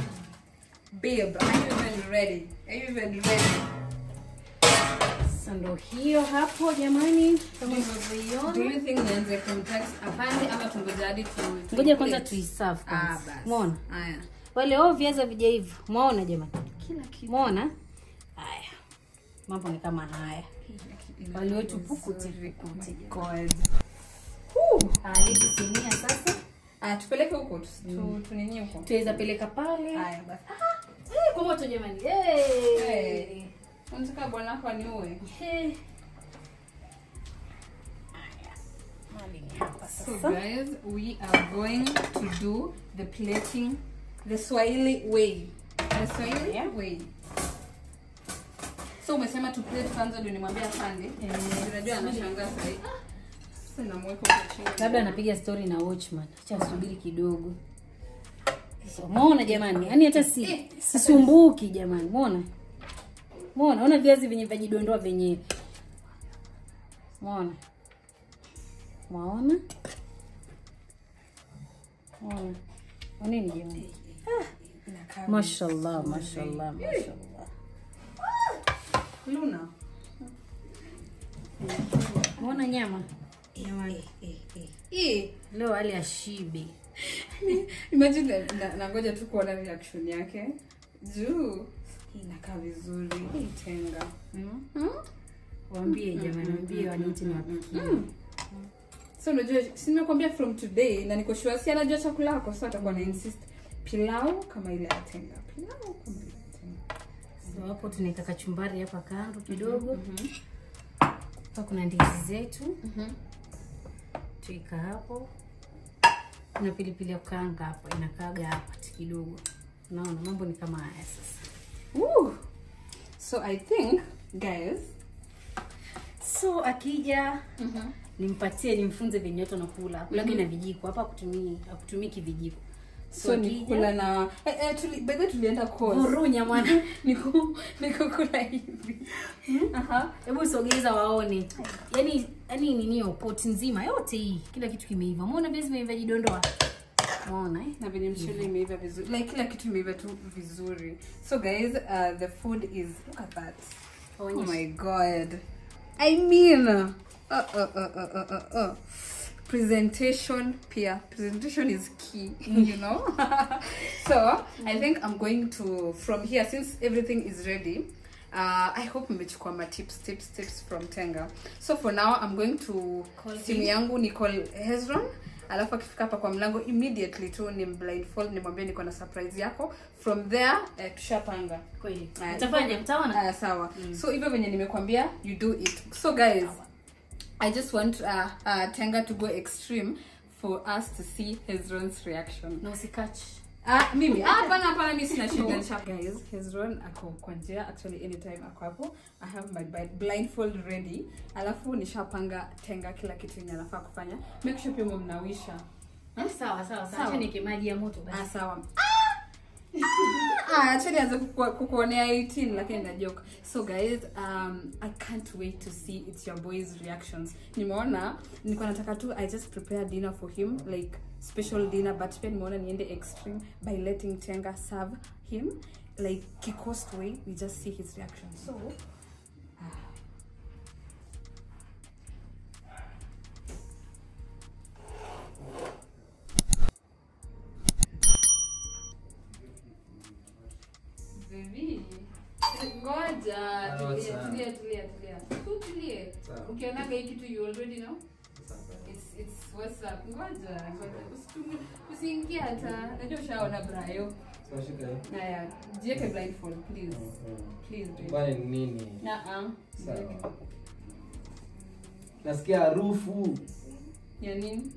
Speaker 1: babe are you even ready are you even ready
Speaker 4: Sasa ndo hiyo hapo jamani kama
Speaker 1: do
Speaker 4: unavyoiona
Speaker 1: you think nianze kumtext afande ama tungoja hadi tu
Speaker 4: ngoja kwanza
Speaker 1: tuiplate?
Speaker 4: tuiserve
Speaker 1: ah
Speaker 4: kwanza
Speaker 1: basi
Speaker 4: mwona
Speaker 1: haya
Speaker 4: wale o viaza vijaiva mwaona jamani
Speaker 1: kila kitu
Speaker 4: mwona haya mambo ni kama haya wali wetu pukute pukute
Speaker 1: God.
Speaker 4: Ah, hizi sinia sasa
Speaker 1: Ah, tupeleke huko tu- tu- tunini huko
Speaker 4: tuweza peleka pale
Speaker 1: haya basi
Speaker 4: Eh, kwa moto jamani Eh.
Speaker 1: Eh. unataka bwana wako aniue
Speaker 4: Eh. Haya. Mali ni hapa
Speaker 1: So
Speaker 4: sasa.
Speaker 1: guys, we are going to do the plating the Swahili way. The Swahili
Speaker 4: Yeah.
Speaker 1: way. So umesema tu plate kwanza ndio nimwambie afande.
Speaker 4: Eh,
Speaker 1: Unajua anashangaa sasa. hivi. Sasa namweka huko chini.
Speaker 4: labda anapiga story na watchman acha asubiri kidogo So, mwona jamani yaani hata si sisumbuki jamani mwona mwona ona viazi venye vajidondoa venyewe mwona mwaona mwona oneni jamani
Speaker 1: Inakaa
Speaker 4: mashallah mashallah mashallah
Speaker 1: Luna.
Speaker 4: mwona nyama jamani
Speaker 1: Eh,
Speaker 4: leo hali ya shibe
Speaker 1: imagine na- na- nangoja tu kuona reaction yake. Juu inakaa vizuri. Hii tenga. Mm?
Speaker 4: waambie jamani waambie waniite niwapikie
Speaker 1: so unajua si nimekuambia from today na niko sure si anajua chakula yako so atakuwa na insist pilau kama ile ya tenga pilau kama ile ya tenga
Speaker 4: so hapo tunaweka kachumbari hapa kando kidogo hapa kuna ndizi zetu tuika hapo na pilipili ya kukaanga hapo inakaaga hapa ti kidogo unaona mambo ni kama haya sasa
Speaker 1: Woo! so i think guys
Speaker 4: so akija nimpatie nimfunze venye watu wanakula kulage na vijiko hapa akutumii akutumii kivijiko
Speaker 1: so ni kula na eh, eh, tuli, by the way tulienda course.
Speaker 4: vurunya mwana
Speaker 1: Niku- nikukula hivi Aha.
Speaker 4: hebu sogeza waone yani yani ninio pot nzima yote hii kila kitu kimeiva umeona viazi vimeiva jidondoa umeona eh?
Speaker 1: na venye mchele imeiva vizuri like kila kitu imeiva tu vizuri so guys uh, the food is look at that oh
Speaker 4: Onyesha.
Speaker 1: my god i mean uh, uh, uh, uh, uh, uh, uh. presentation pia presentation is key you know so i think i'm going to from here since everything is ready uh, i hope mmechukua ma tips tips tips from tenga so for now i'm going to
Speaker 4: Call
Speaker 1: simu
Speaker 4: him.
Speaker 1: yangu ni call hezron alafu akifika hapa kwa mlango immediately tu ni blindfold nimwambie niko na surprise yako from there eh, tushapanga
Speaker 4: kweli
Speaker 1: Aya,
Speaker 4: mtafanya mtaona
Speaker 1: Aya, sawa so hivyo venye nimekwambia you do it so guys i just want uh, uh, tenga to go extreme for us to see hezron's reaction
Speaker 4: na usikachi
Speaker 1: Ah, mimi Ah, hapana hapana mi sina shida nisha- guys hezron ako kwa njia actually anytime ako hapo i have my bi- blindfold ready alafu nishapanga tenga kila kitu yenye anafaa kufanya make sure pia mnawisha
Speaker 4: sawa sawa sawa
Speaker 1: Sawa.
Speaker 4: acha niweke maji ya moto
Speaker 1: ah,
Speaker 4: basi
Speaker 1: sawa Ah, acha nianze kukua- kukuonea 18 lakini na joke so guys um, i can't wait to see it's your boys reactions nimeona nilikuwa nataka tu i just prepare dinner for him like special dinner but pia nimeona niende extreme by letting tenga serve him like kikost way we just see his reaction so Baby. Ngoja, tulia,
Speaker 2: sawa.
Speaker 1: tulia, tulia, tulia. Tu tulie.
Speaker 2: Sawa.
Speaker 1: Ukionaga hii kitu you already know. It's it's what's up. Ngoja, ngoja. Usitumie usiingie hata. Najua ushaona Brayo. Haya, jiweke blindfold please. Please baby.
Speaker 2: Kwani ni nini?
Speaker 1: Na
Speaker 2: Sawa. Nasikia harufu.
Speaker 1: Ya nini?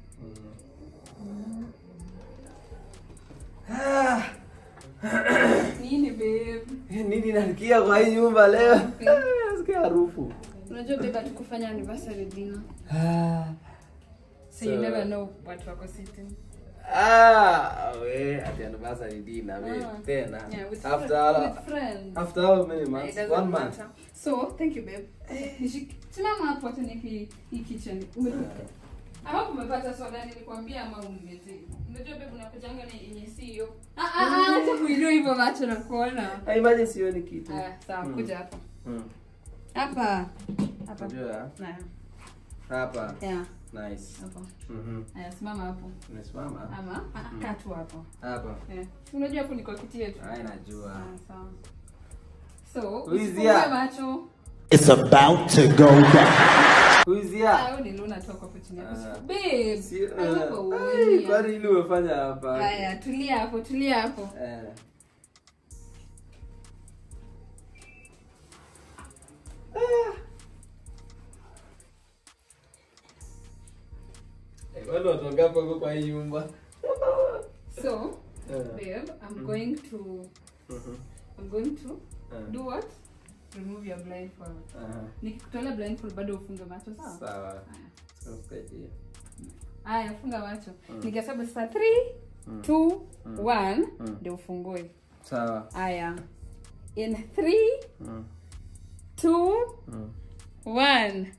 Speaker 2: Ah,
Speaker 1: Nini babe?
Speaker 2: nini nasikia kwa hii nyumba leo? Nasikia harufu.
Speaker 1: Unajua babe hatukufanya anniversary dinner.
Speaker 2: Ah.
Speaker 1: So, you never know watu wako sitting.
Speaker 2: Ah, we at the anniversary dinner, we
Speaker 1: Ah.
Speaker 2: tena.
Speaker 1: Yeah, with,
Speaker 2: After
Speaker 1: fri- with friends.
Speaker 2: after how many
Speaker 1: It
Speaker 2: months?
Speaker 1: doesn't
Speaker 2: One month.
Speaker 1: matter. So, thank you babe. Nishik- Simama hapo hata niki hii kitchen. Umepika. Ama umepata soda nilikwambia ama umlete. Unajua babe unakujanga na yenye si hiyo. Ah ah ah, acha kuinua hivyo macho na kuona.
Speaker 2: Ah, imagine sioni kitu.
Speaker 1: Aya, sawa,
Speaker 2: Mm.
Speaker 1: kuja hapa.
Speaker 2: Mm.
Speaker 1: Hapa. Hapa.
Speaker 2: Unajua?
Speaker 1: Na.
Speaker 2: Hapa.
Speaker 1: Yeah,
Speaker 2: Nice.
Speaker 1: hapo.
Speaker 2: Mhm.
Speaker 1: Aya, simama hapo.
Speaker 2: Umesimama?
Speaker 1: Ama ah, kaa tu hapo.
Speaker 2: Hapa.
Speaker 1: Eh. Unajua hapo niko kiti yetu.
Speaker 2: Ai najua.
Speaker 1: Ah, sawa. So,
Speaker 2: Who is
Speaker 1: usifungue
Speaker 2: here?
Speaker 1: macho.
Speaker 3: It's about to go down.
Speaker 2: Who is here?
Speaker 1: Ah, ni Luna toka hapo chini.
Speaker 2: Ah.
Speaker 1: Babe.
Speaker 2: Si-
Speaker 1: I hope
Speaker 2: eh,
Speaker 1: uone.
Speaker 2: ai, Kwani ili umefanya hapa?
Speaker 1: Haya, tulia hapo, tulia hapo.
Speaker 2: Eh. Eh, wale watu wangapi wako kwa hii nyumba?
Speaker 1: So,
Speaker 2: Eh.
Speaker 1: babe, I'm going to
Speaker 2: Mhm.
Speaker 1: I'm going to
Speaker 2: Eh.
Speaker 1: do what? Remove your blindfold.
Speaker 2: Aha.
Speaker 1: Nikikutolea blindfold bado ufunge macho sawa?
Speaker 2: Sawa.
Speaker 1: Haya.
Speaker 2: Tunakusaidia.
Speaker 1: Haya, funga macho. Nikihesabu sasa 3 2 1 ndio ufungue.
Speaker 2: Sawa.
Speaker 1: Haya. In 3
Speaker 2: Mm.
Speaker 1: 2
Speaker 2: Mm.
Speaker 1: 1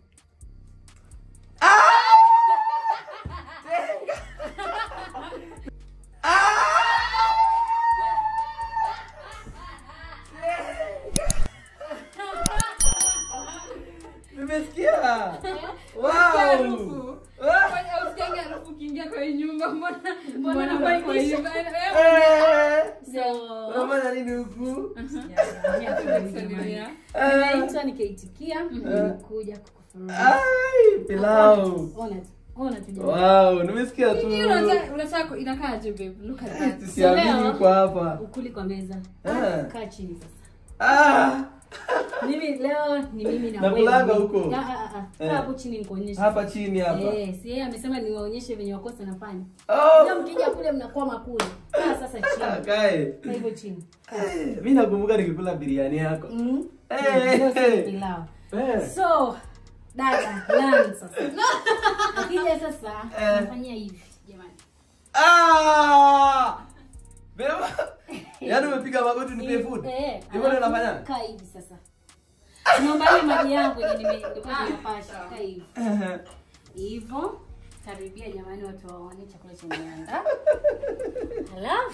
Speaker 2: Nimesikia.
Speaker 1: harufu.
Speaker 2: Wow. Ah.
Speaker 1: Kwani hausikiangi harufu ukiingia kwa hii nyumba? Mbona mbona
Speaker 4: unakuwa
Speaker 1: kwa hii
Speaker 4: kisha?
Speaker 1: nyumba? Eh,
Speaker 2: Eh.
Speaker 4: So,
Speaker 2: Unafanya nini huku?
Speaker 1: Salimia.
Speaker 4: nimeitwa nikaitikia nimekuja kukufuruga
Speaker 2: Ai, pilau.
Speaker 4: ona tu ona tu jamani.
Speaker 2: Wow, nimesikia tu.
Speaker 1: Nini unataka unataka inakaaje babe? Look at that.
Speaker 2: Siamini uko hapa.
Speaker 4: ukuli kwa meza
Speaker 2: Ah.
Speaker 4: kaa chini sasa
Speaker 2: Ah.
Speaker 4: mimi leo ni mimi na
Speaker 2: Nakulaga
Speaker 4: wewe.
Speaker 2: huko?
Speaker 4: Ah, ah, ah. Kaa
Speaker 2: Eh.
Speaker 4: hapo chini nikuonyeshe
Speaker 2: Hapa chini hapa.
Speaker 4: Eh, si yeye amesema niwaonyeshe venye wakosa nafanya
Speaker 2: Oh.
Speaker 4: leo mkija kule mnakwama kule kaa sasa chini
Speaker 2: Kae.
Speaker 4: kaa hivyo chini
Speaker 2: Eh, Mimi nakumbuka nikikula biriani yako.
Speaker 4: Mm.
Speaker 2: Eh,
Speaker 4: Leo si
Speaker 2: eh.
Speaker 4: pilau
Speaker 2: Eh.
Speaker 4: so dada land sasa akija sasa nafanyia hivi jamani
Speaker 2: Ah! Beba. Yaani umepiga magoti nipe food.
Speaker 4: Eh,
Speaker 2: Hivyo ndio
Speaker 4: alafu
Speaker 2: unafanya?
Speaker 4: kaa hivi sasa naomba ile maji yangu yenye nime- nilikuwa nimepasha kaa hivi hivyo karibia jamani watu waone chakula chemeanda halafu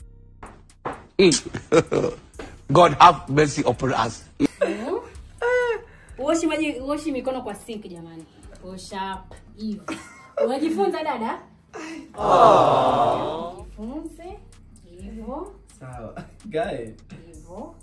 Speaker 6: God have mercy upon us.
Speaker 4: uoshi maji uoshi mikono kwa sink jamani osha hapa hivi unajifunza dada jifunze hivyo
Speaker 2: Sawa. Guy.
Speaker 4: hivyo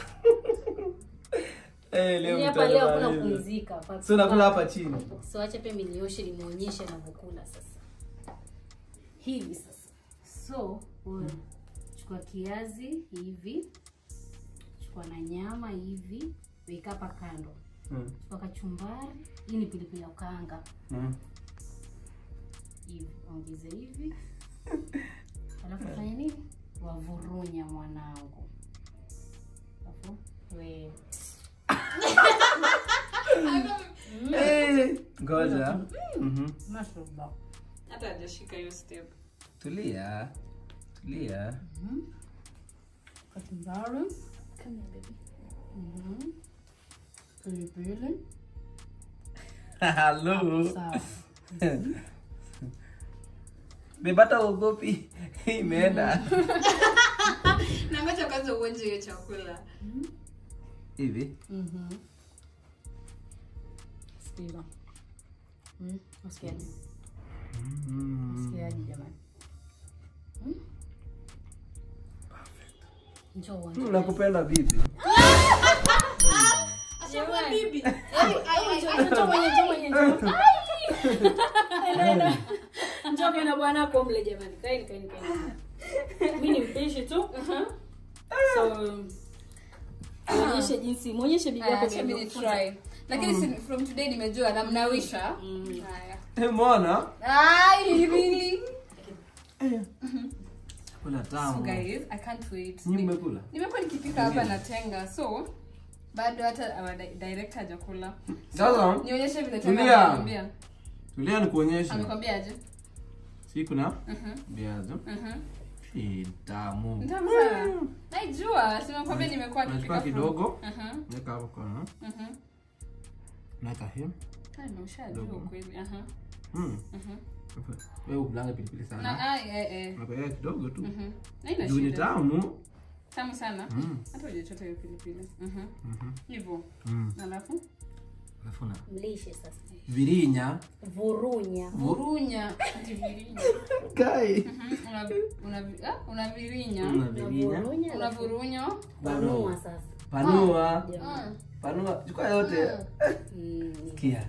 Speaker 2: Eh, leo
Speaker 4: Yaani hapa leo kuna
Speaker 2: mtamaliza.
Speaker 4: kupumzika pa-
Speaker 2: So nakula hapa chini.
Speaker 4: so acha pia milioshe limuonyeshe navyokula sasa hivi sasa so wewe chukua kiazi hivi chukua na nyama hivi weka hapa kando
Speaker 2: Mm.
Speaker 4: chukua kachumbari hii ni pilipili ya ukaanga
Speaker 2: Mm.
Speaker 4: hivi ongeze hivi alafu fanya nini wavurunya mwanangu alafu we
Speaker 2: Eh, Ngoja. Mhm.
Speaker 4: mashallah
Speaker 1: hata hajashika hiyo step
Speaker 2: Tulia. Tulia.
Speaker 4: kachumbari Mhm. pilipili
Speaker 2: Hello.
Speaker 4: sawa
Speaker 2: Bebata ugopi. Imeenda.
Speaker 1: nangoja kwanza uonje hiyo chakula
Speaker 2: Hivi.
Speaker 4: Mhm. Sikiza. Mm, Usikiaje? Usikiaje jamani? Mm? Njoo uonje.
Speaker 2: Mm, Nakupenda bibi.
Speaker 4: Jamani. Ai, njoo, njoo mwenye, njoo mwenye, njoo. Ai! Enda, enda. Njoo kana bwanako mle jamani. Kaeni, kaeni, kaeni. Mimi ni mpishi tu. So muonyeshe jinsi, muonyeshe bibi yako
Speaker 1: Acha mimi
Speaker 4: vile
Speaker 1: try lakini si- from today nimejua namnawisha haya
Speaker 2: Eh, Mbona?
Speaker 1: ai really
Speaker 2: Kula
Speaker 1: so
Speaker 2: tamu.
Speaker 1: guys i can't wait
Speaker 2: Nyinyi mmekula?
Speaker 1: nimekuwa nikipika hapa na tenga so bado hata our di- director hajakula
Speaker 2: Sasa
Speaker 1: nionyeshe vile tenga
Speaker 2: Tulia.
Speaker 1: amekwambia
Speaker 2: tulia nikuonyeshe.
Speaker 1: amekwambiaje
Speaker 2: Si kuna
Speaker 1: Mhm,
Speaker 2: viazi.
Speaker 1: mhm.
Speaker 2: Eh, tamu.
Speaker 1: Nitamu sana naijua simekwambia nimekuwa
Speaker 2: Unachukua
Speaker 1: nikipika from-
Speaker 2: kidogo.
Speaker 1: Mhm,
Speaker 2: Weka hapo kwa.
Speaker 1: mhm.
Speaker 2: Naweka hii.
Speaker 1: Ah, nimeshajua
Speaker 2: Kidogo.
Speaker 1: kweli aha,
Speaker 2: Mm.
Speaker 1: mhm.
Speaker 2: Wewe ukulanga pilipili
Speaker 1: na
Speaker 2: sana.
Speaker 1: ai eh eh
Speaker 2: Unaweka kidogo tu.
Speaker 1: mhm. haina
Speaker 2: Juu ni
Speaker 1: shida
Speaker 2: tamu.
Speaker 1: tamu sana
Speaker 2: Mm.
Speaker 1: hata hujachota hiyo pilipili Mhm.
Speaker 2: Mhm.
Speaker 1: hivyo
Speaker 2: Mm.
Speaker 1: alafu
Speaker 2: Alafu na
Speaker 4: Mlishe sasa.
Speaker 2: virinya.
Speaker 4: Vurunya.
Speaker 1: vurunya ati virinya
Speaker 2: Kai.
Speaker 1: Mhm, una- una- ah, unavirinya
Speaker 2: Una virinya.
Speaker 4: Vurunya.
Speaker 1: unavurunya
Speaker 4: Panua sasa.
Speaker 2: Panua.
Speaker 4: Jamani.
Speaker 2: Panua. Chukua yote.
Speaker 4: Mm.
Speaker 2: Kia.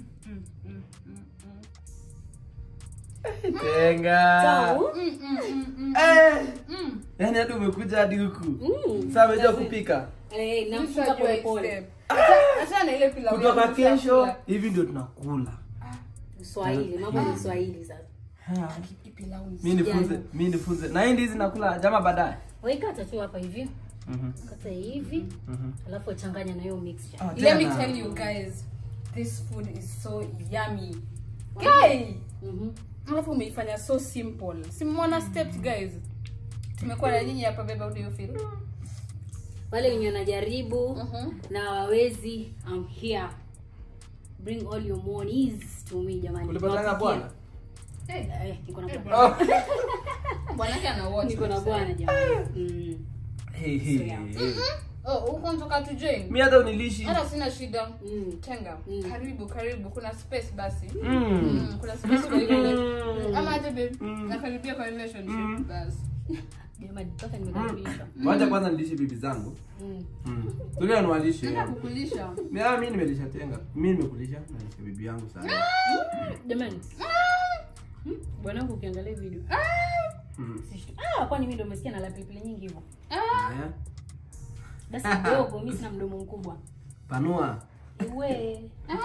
Speaker 2: Tenga.
Speaker 4: Tamu.
Speaker 2: Eh. Yaani hadi umekuja hadi huku. Sasa umejua kupika.
Speaker 4: Eh, namfunga pole pole.
Speaker 1: hata na ile pilau
Speaker 2: Kutoka
Speaker 1: yangu
Speaker 2: kesho
Speaker 1: nishakula.
Speaker 2: hivi ndio tunakula.
Speaker 4: Swahili, mambo ni Swahili sasa.
Speaker 1: Hii pilau ni-
Speaker 2: Mimi nifunze, mimi nifunze. Na hii ndizi nakula jama baadaye.
Speaker 4: Waikata tu hapa hivi.
Speaker 2: Mhm.
Speaker 4: Kata hivi.
Speaker 2: Mhm.
Speaker 4: Alafu changanya na hiyo mixture.
Speaker 2: Ah,
Speaker 1: let me
Speaker 2: tena.
Speaker 1: tell you guys this food is so yummy guy
Speaker 4: Mhm.
Speaker 1: alafu umeifanya so simple simona steps guys tumekuwa na nyinyi hapa beba do you feel
Speaker 4: Wale wenye wanajaribu
Speaker 1: Mhm.
Speaker 4: na wawezi, I'm here. Bring all your monies to me jamani.
Speaker 2: Ulipatana na bwana?
Speaker 1: Eh,
Speaker 4: Eh, niko na bwana.
Speaker 1: bwanake ana watch
Speaker 4: Niko na
Speaker 1: this,
Speaker 4: bwana
Speaker 1: eh.
Speaker 4: jamani. Mm.
Speaker 2: Hey, hey, hey.
Speaker 1: oh huko mtoka tu join
Speaker 2: Mimi hata unilishi.
Speaker 1: hata sina shida
Speaker 4: Mm.
Speaker 1: tenga
Speaker 4: Mm.
Speaker 1: karibu karibu kuna space basi
Speaker 2: Mm.
Speaker 1: Mm, kuna space kwa ile ama aje babe nakaribia kwa relationship basi
Speaker 4: Jamani, mpaka nimekaribishwa.
Speaker 2: Wacha kwanza nilishe bibi zangu.
Speaker 4: Mm.
Speaker 2: Mm. Tulia niwalishe.
Speaker 1: Nataka kukulisha
Speaker 2: Mimi ah, mimi nimelisha tenga. Mimi nimekulisha na nilisha bibi yangu sana.
Speaker 4: Jamani. Mm, Bwanangu ukiangalia video.
Speaker 2: Mm.
Speaker 4: Sishtu- Ah, kwani mimi ndo umesikia na la pilipili nyingi hivyo?
Speaker 2: Eh?
Speaker 4: Basi kidogo, mimi sina mdomo mkubwa.
Speaker 2: Panua.
Speaker 4: Iwe.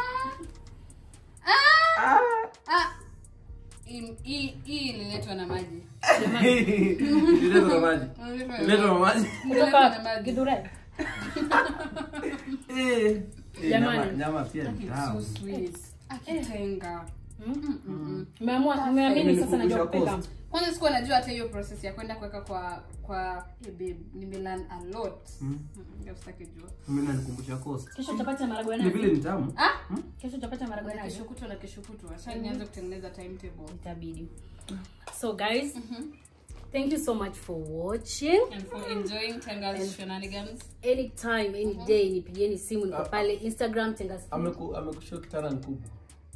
Speaker 2: Ah.
Speaker 1: ah hii- hii hii ililetwa na maji
Speaker 2: Nileta na maji. Nileta na maji.
Speaker 1: Ililetwa na
Speaker 4: Kutoka
Speaker 1: maji.
Speaker 4: Githurai.
Speaker 2: Eh. Eh,
Speaker 4: Jamani.
Speaker 2: nyama- Nyama pia ni
Speaker 1: It's
Speaker 2: tamu.
Speaker 1: so sweet akitenga
Speaker 4: Umeamua, umeamini sasa najua
Speaker 2: Imenikumbusha
Speaker 4: kupika.
Speaker 2: Coast.
Speaker 1: kwanza sikuwa najua hata hiyo process ya kwenda kuweka kwa kwa hey babe nimelearn a lot mm. ndio sitaki jua
Speaker 2: Mimi nanikumbusha coast.
Speaker 4: Kesho utapata maharagwe
Speaker 2: Ni
Speaker 4: nazi.
Speaker 2: vile ni tamu.
Speaker 1: ah
Speaker 4: Kesho utapata maharagwe
Speaker 1: na
Speaker 4: nazi.
Speaker 1: kesho kutwa na kesho kutwa acha nianze kutengeneza timetable
Speaker 4: Itabidi. So guys, thank you so much for watching.
Speaker 1: and for enjoying Tenga's shenanigans
Speaker 4: Anytime, any day, nipigieni simu niko pale Instagram Tengas Food.
Speaker 2: Ameku amekushia kitana nikubwa.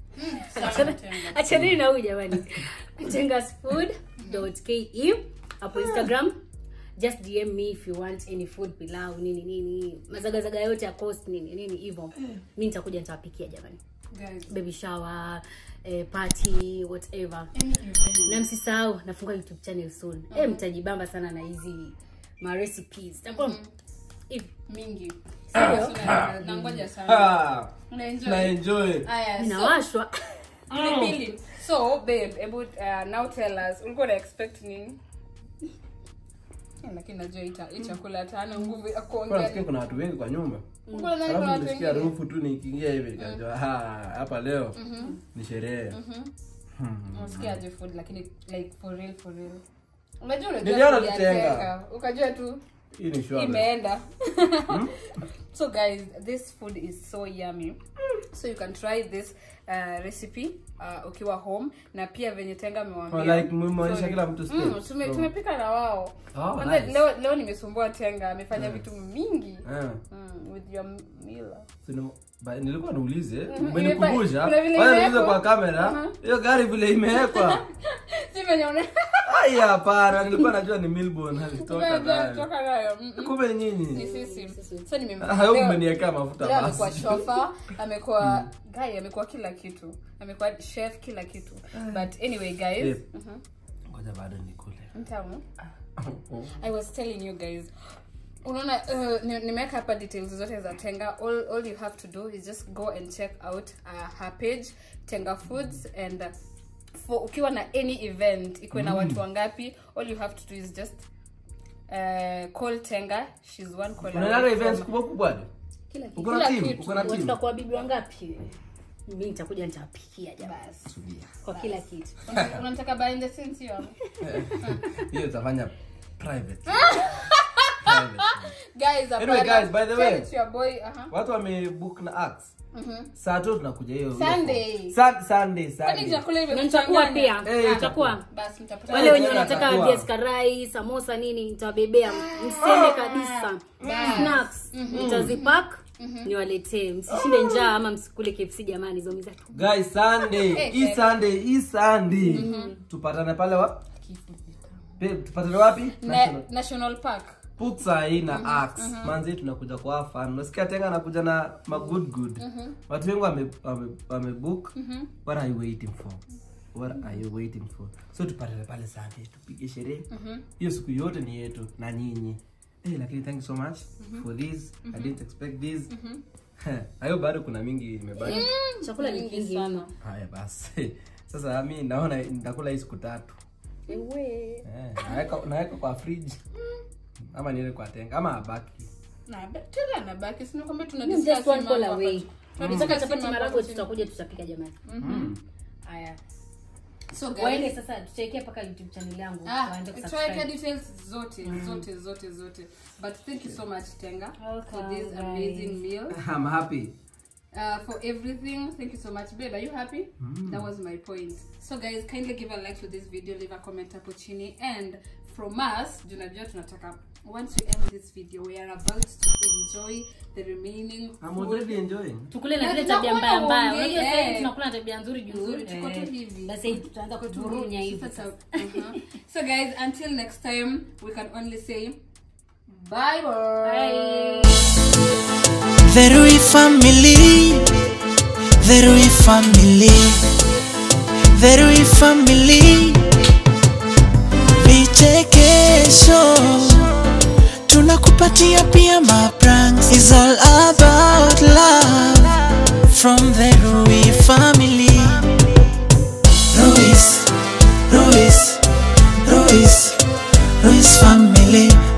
Speaker 4: achanini na huyu jamani tengasfood.ke hapo instagram just dm me if you want any food pilau nini nini mazagazaga yote ya coast nini nini hivyo mi nitakuja nitawapikia jamani
Speaker 1: guys
Speaker 4: baby shower eh, party whatever
Speaker 1: any event
Speaker 4: na msisahau nafungua youtube channel soon eh mtajibamba sana na hizi ma recipes takuwa hivi
Speaker 1: mingi
Speaker 4: Sindio?
Speaker 1: So, na- nangoja sana
Speaker 2: Ah,
Speaker 1: na enjoy
Speaker 2: na enjoy.
Speaker 1: aya so
Speaker 4: inawashwa
Speaker 1: pilipili so babe hebu uh, now tell us ulikuwa na expect nini Eh, lakini najua ita hii chakula hata hana nguvu ya
Speaker 2: Kwa nasikia
Speaker 1: kuongea
Speaker 2: kuna watu wengi kwa nyumba.
Speaker 1: Ulikuwa nadhani kuna
Speaker 2: Alafu
Speaker 1: watu
Speaker 2: nilisikia
Speaker 1: wengine
Speaker 2: harufu tu nikiingia hivi nikajua "Ah, hapa leo ni sherehe.
Speaker 1: unasikiaje food lakini like for real for real unajua unajua
Speaker 2: Niliona
Speaker 1: food ya
Speaker 2: tutenga.
Speaker 1: Tenga, ukajua tu
Speaker 2: Hii ni shwari.
Speaker 1: imeenda so guys this food is so yummy so you can try this uh, recipe uh, ukiwa home na pia venye tenga
Speaker 2: Oh,
Speaker 1: amewambia
Speaker 2: like mmeonyesha
Speaker 1: Sorry.
Speaker 2: kila mtu
Speaker 1: Mm,
Speaker 2: steps.
Speaker 1: tume-
Speaker 2: So-
Speaker 1: tumepika na wao
Speaker 2: Oh,
Speaker 1: Kwanza
Speaker 2: nice.
Speaker 1: leo, leo nimesumbua tenga amefanya vitu mingi
Speaker 2: Eh.
Speaker 1: mm, with your mila
Speaker 2: Sino- ba- nilikuwa niulize
Speaker 1: Mhm,
Speaker 2: umenikumbusha
Speaker 1: imepa- kuna vile
Speaker 2: Wacha niulize
Speaker 1: imewekwa.
Speaker 2: kwa kamera hiyo gari vile imewekwa
Speaker 1: si venye una-
Speaker 2: ai hapana nilikuwa najua ni Milburn alitoka
Speaker 1: Unajua
Speaker 2: nayo
Speaker 1: kutoka nayo Mm, mm.
Speaker 2: kumbe ni
Speaker 1: ni
Speaker 2: nyinyi
Speaker 1: sisi so nime-
Speaker 2: Ah, hayo
Speaker 1: leo-
Speaker 2: mmeniwekea mafuta
Speaker 1: leo amekuwa
Speaker 2: basi
Speaker 1: shofa amekuwa guy amekuwa kila kitu amekuwa chef kila kitu but anyway guys
Speaker 2: Eh.
Speaker 1: Mhm.
Speaker 2: ngoja bado nikule
Speaker 1: Mtamu. i was telling you guys unaona uh, ni- nimeweka hapa details zote za tenga all, all you have to do is just go and check out uh, her page tenga foods and uh, for ukiwa na any event ikuwe na watu wangapi all you have to do is just uh, call tenga she's one call
Speaker 2: unaendaga
Speaker 1: away
Speaker 2: events
Speaker 1: from-
Speaker 2: kubwa kubwa hadi?
Speaker 4: kila kitu
Speaker 2: uko na
Speaker 1: Kila
Speaker 2: team
Speaker 1: kitu.
Speaker 2: uko na team
Speaker 4: tutakuwa bibi wangapi mi nitakuja nitawapikia jamani
Speaker 2: Sudia.
Speaker 4: kwa kila kitu
Speaker 1: Una- unataka behind the scenes hiyo
Speaker 2: hiyo utafanya private Private.
Speaker 1: guys
Speaker 2: Anyway,
Speaker 1: hapana.
Speaker 2: guys, by the
Speaker 1: Tell
Speaker 2: way.
Speaker 1: it to your boy uh-huh.
Speaker 2: watu wamebook na ax saa tu tunakuja hiyo hiyo
Speaker 1: Sunday.
Speaker 2: form. Sun- sunday
Speaker 1: kwani
Speaker 2: sunday
Speaker 1: chakula
Speaker 4: na nitakuwa pia
Speaker 2: Eh,
Speaker 4: nitakuwa
Speaker 1: basi mtapata
Speaker 4: wale wenye
Speaker 2: tena
Speaker 4: wanataka
Speaker 2: atakuwa.
Speaker 4: viazi karai samosa nini nitawabebea mseme kabisa snacks nitazipak niwaletee msishinde njaa ama msikule kfc jamani zomiza tu
Speaker 2: guys sunday hii sunday hii sunday tupatane pale wa Babe, tupatane wapi
Speaker 1: Na-
Speaker 2: National-
Speaker 1: national park
Speaker 2: putsa hii na ax manzi tunakuja kwa fan unasikia tenga anakuja na ma good good watu wengi wame, wame, wame book what are you waiting for what are you waiting for so tupatane pale sunday tupige sherehe hiyo siku yote ni yetu na nyinyi Eh, lakini thank you so much for this i didn't expect this hayo bado kuna mingi imebaki
Speaker 4: chakula ni kingi mno
Speaker 2: haya basi sasa mi naona nitakula hii siku tatu
Speaker 4: Ewe.
Speaker 2: Eh, naweka naweka kwa fridge ama niende kwa tenga ama abaki
Speaker 1: na tena nabaki sina kwamba tuna
Speaker 4: Just
Speaker 1: discuss
Speaker 4: one
Speaker 1: mambo
Speaker 4: call
Speaker 1: hapa.
Speaker 4: away.
Speaker 1: Tuna
Speaker 4: Nataka
Speaker 1: discuss
Speaker 4: chapati
Speaker 1: mambo
Speaker 4: maragwe
Speaker 1: hapa.
Speaker 4: tutakuja tutapika jamani haya
Speaker 1: so
Speaker 4: waende
Speaker 1: guys
Speaker 4: sasa tuchekee mpaka youtube channel yangu
Speaker 1: ah
Speaker 4: waende
Speaker 1: tuweke
Speaker 4: kusubscribe
Speaker 1: details zote zote zote zote but thank you so much tenga for
Speaker 4: Welcome,
Speaker 1: this
Speaker 4: guys.
Speaker 1: amazing meal
Speaker 2: I'm happy
Speaker 1: uh, for everything. Thank you so much, babe. Are you happy? That was my point. So, guys, kindly give a like to this video, leave a comment hapo chini, and from us, tunajua tunataka once we end this video, we are about to enjoy the remaining
Speaker 2: I'm
Speaker 1: food.
Speaker 2: already enjoying
Speaker 4: tukule na
Speaker 1: Na
Speaker 4: zile tabia
Speaker 1: tunakuwa
Speaker 4: mbaya mbaya
Speaker 1: uongee,
Speaker 4: unajua sasa hivi
Speaker 1: eh.
Speaker 4: tunakula na tabia nzuri juu
Speaker 1: Nzuri, tuko tu
Speaker 4: eh,
Speaker 1: hivi.
Speaker 4: basi hivi tutaanza kuturunya hivi
Speaker 1: Sasa, uh-huh. so guys until next time we can only say bye bye,
Speaker 3: The Rui family, the Rui family, the Rui family. Vichekesho tunakupatia pia mapranks. It's all about love from the Rui family. Ruiz, Ruiz, Ruiz, Ruiz family.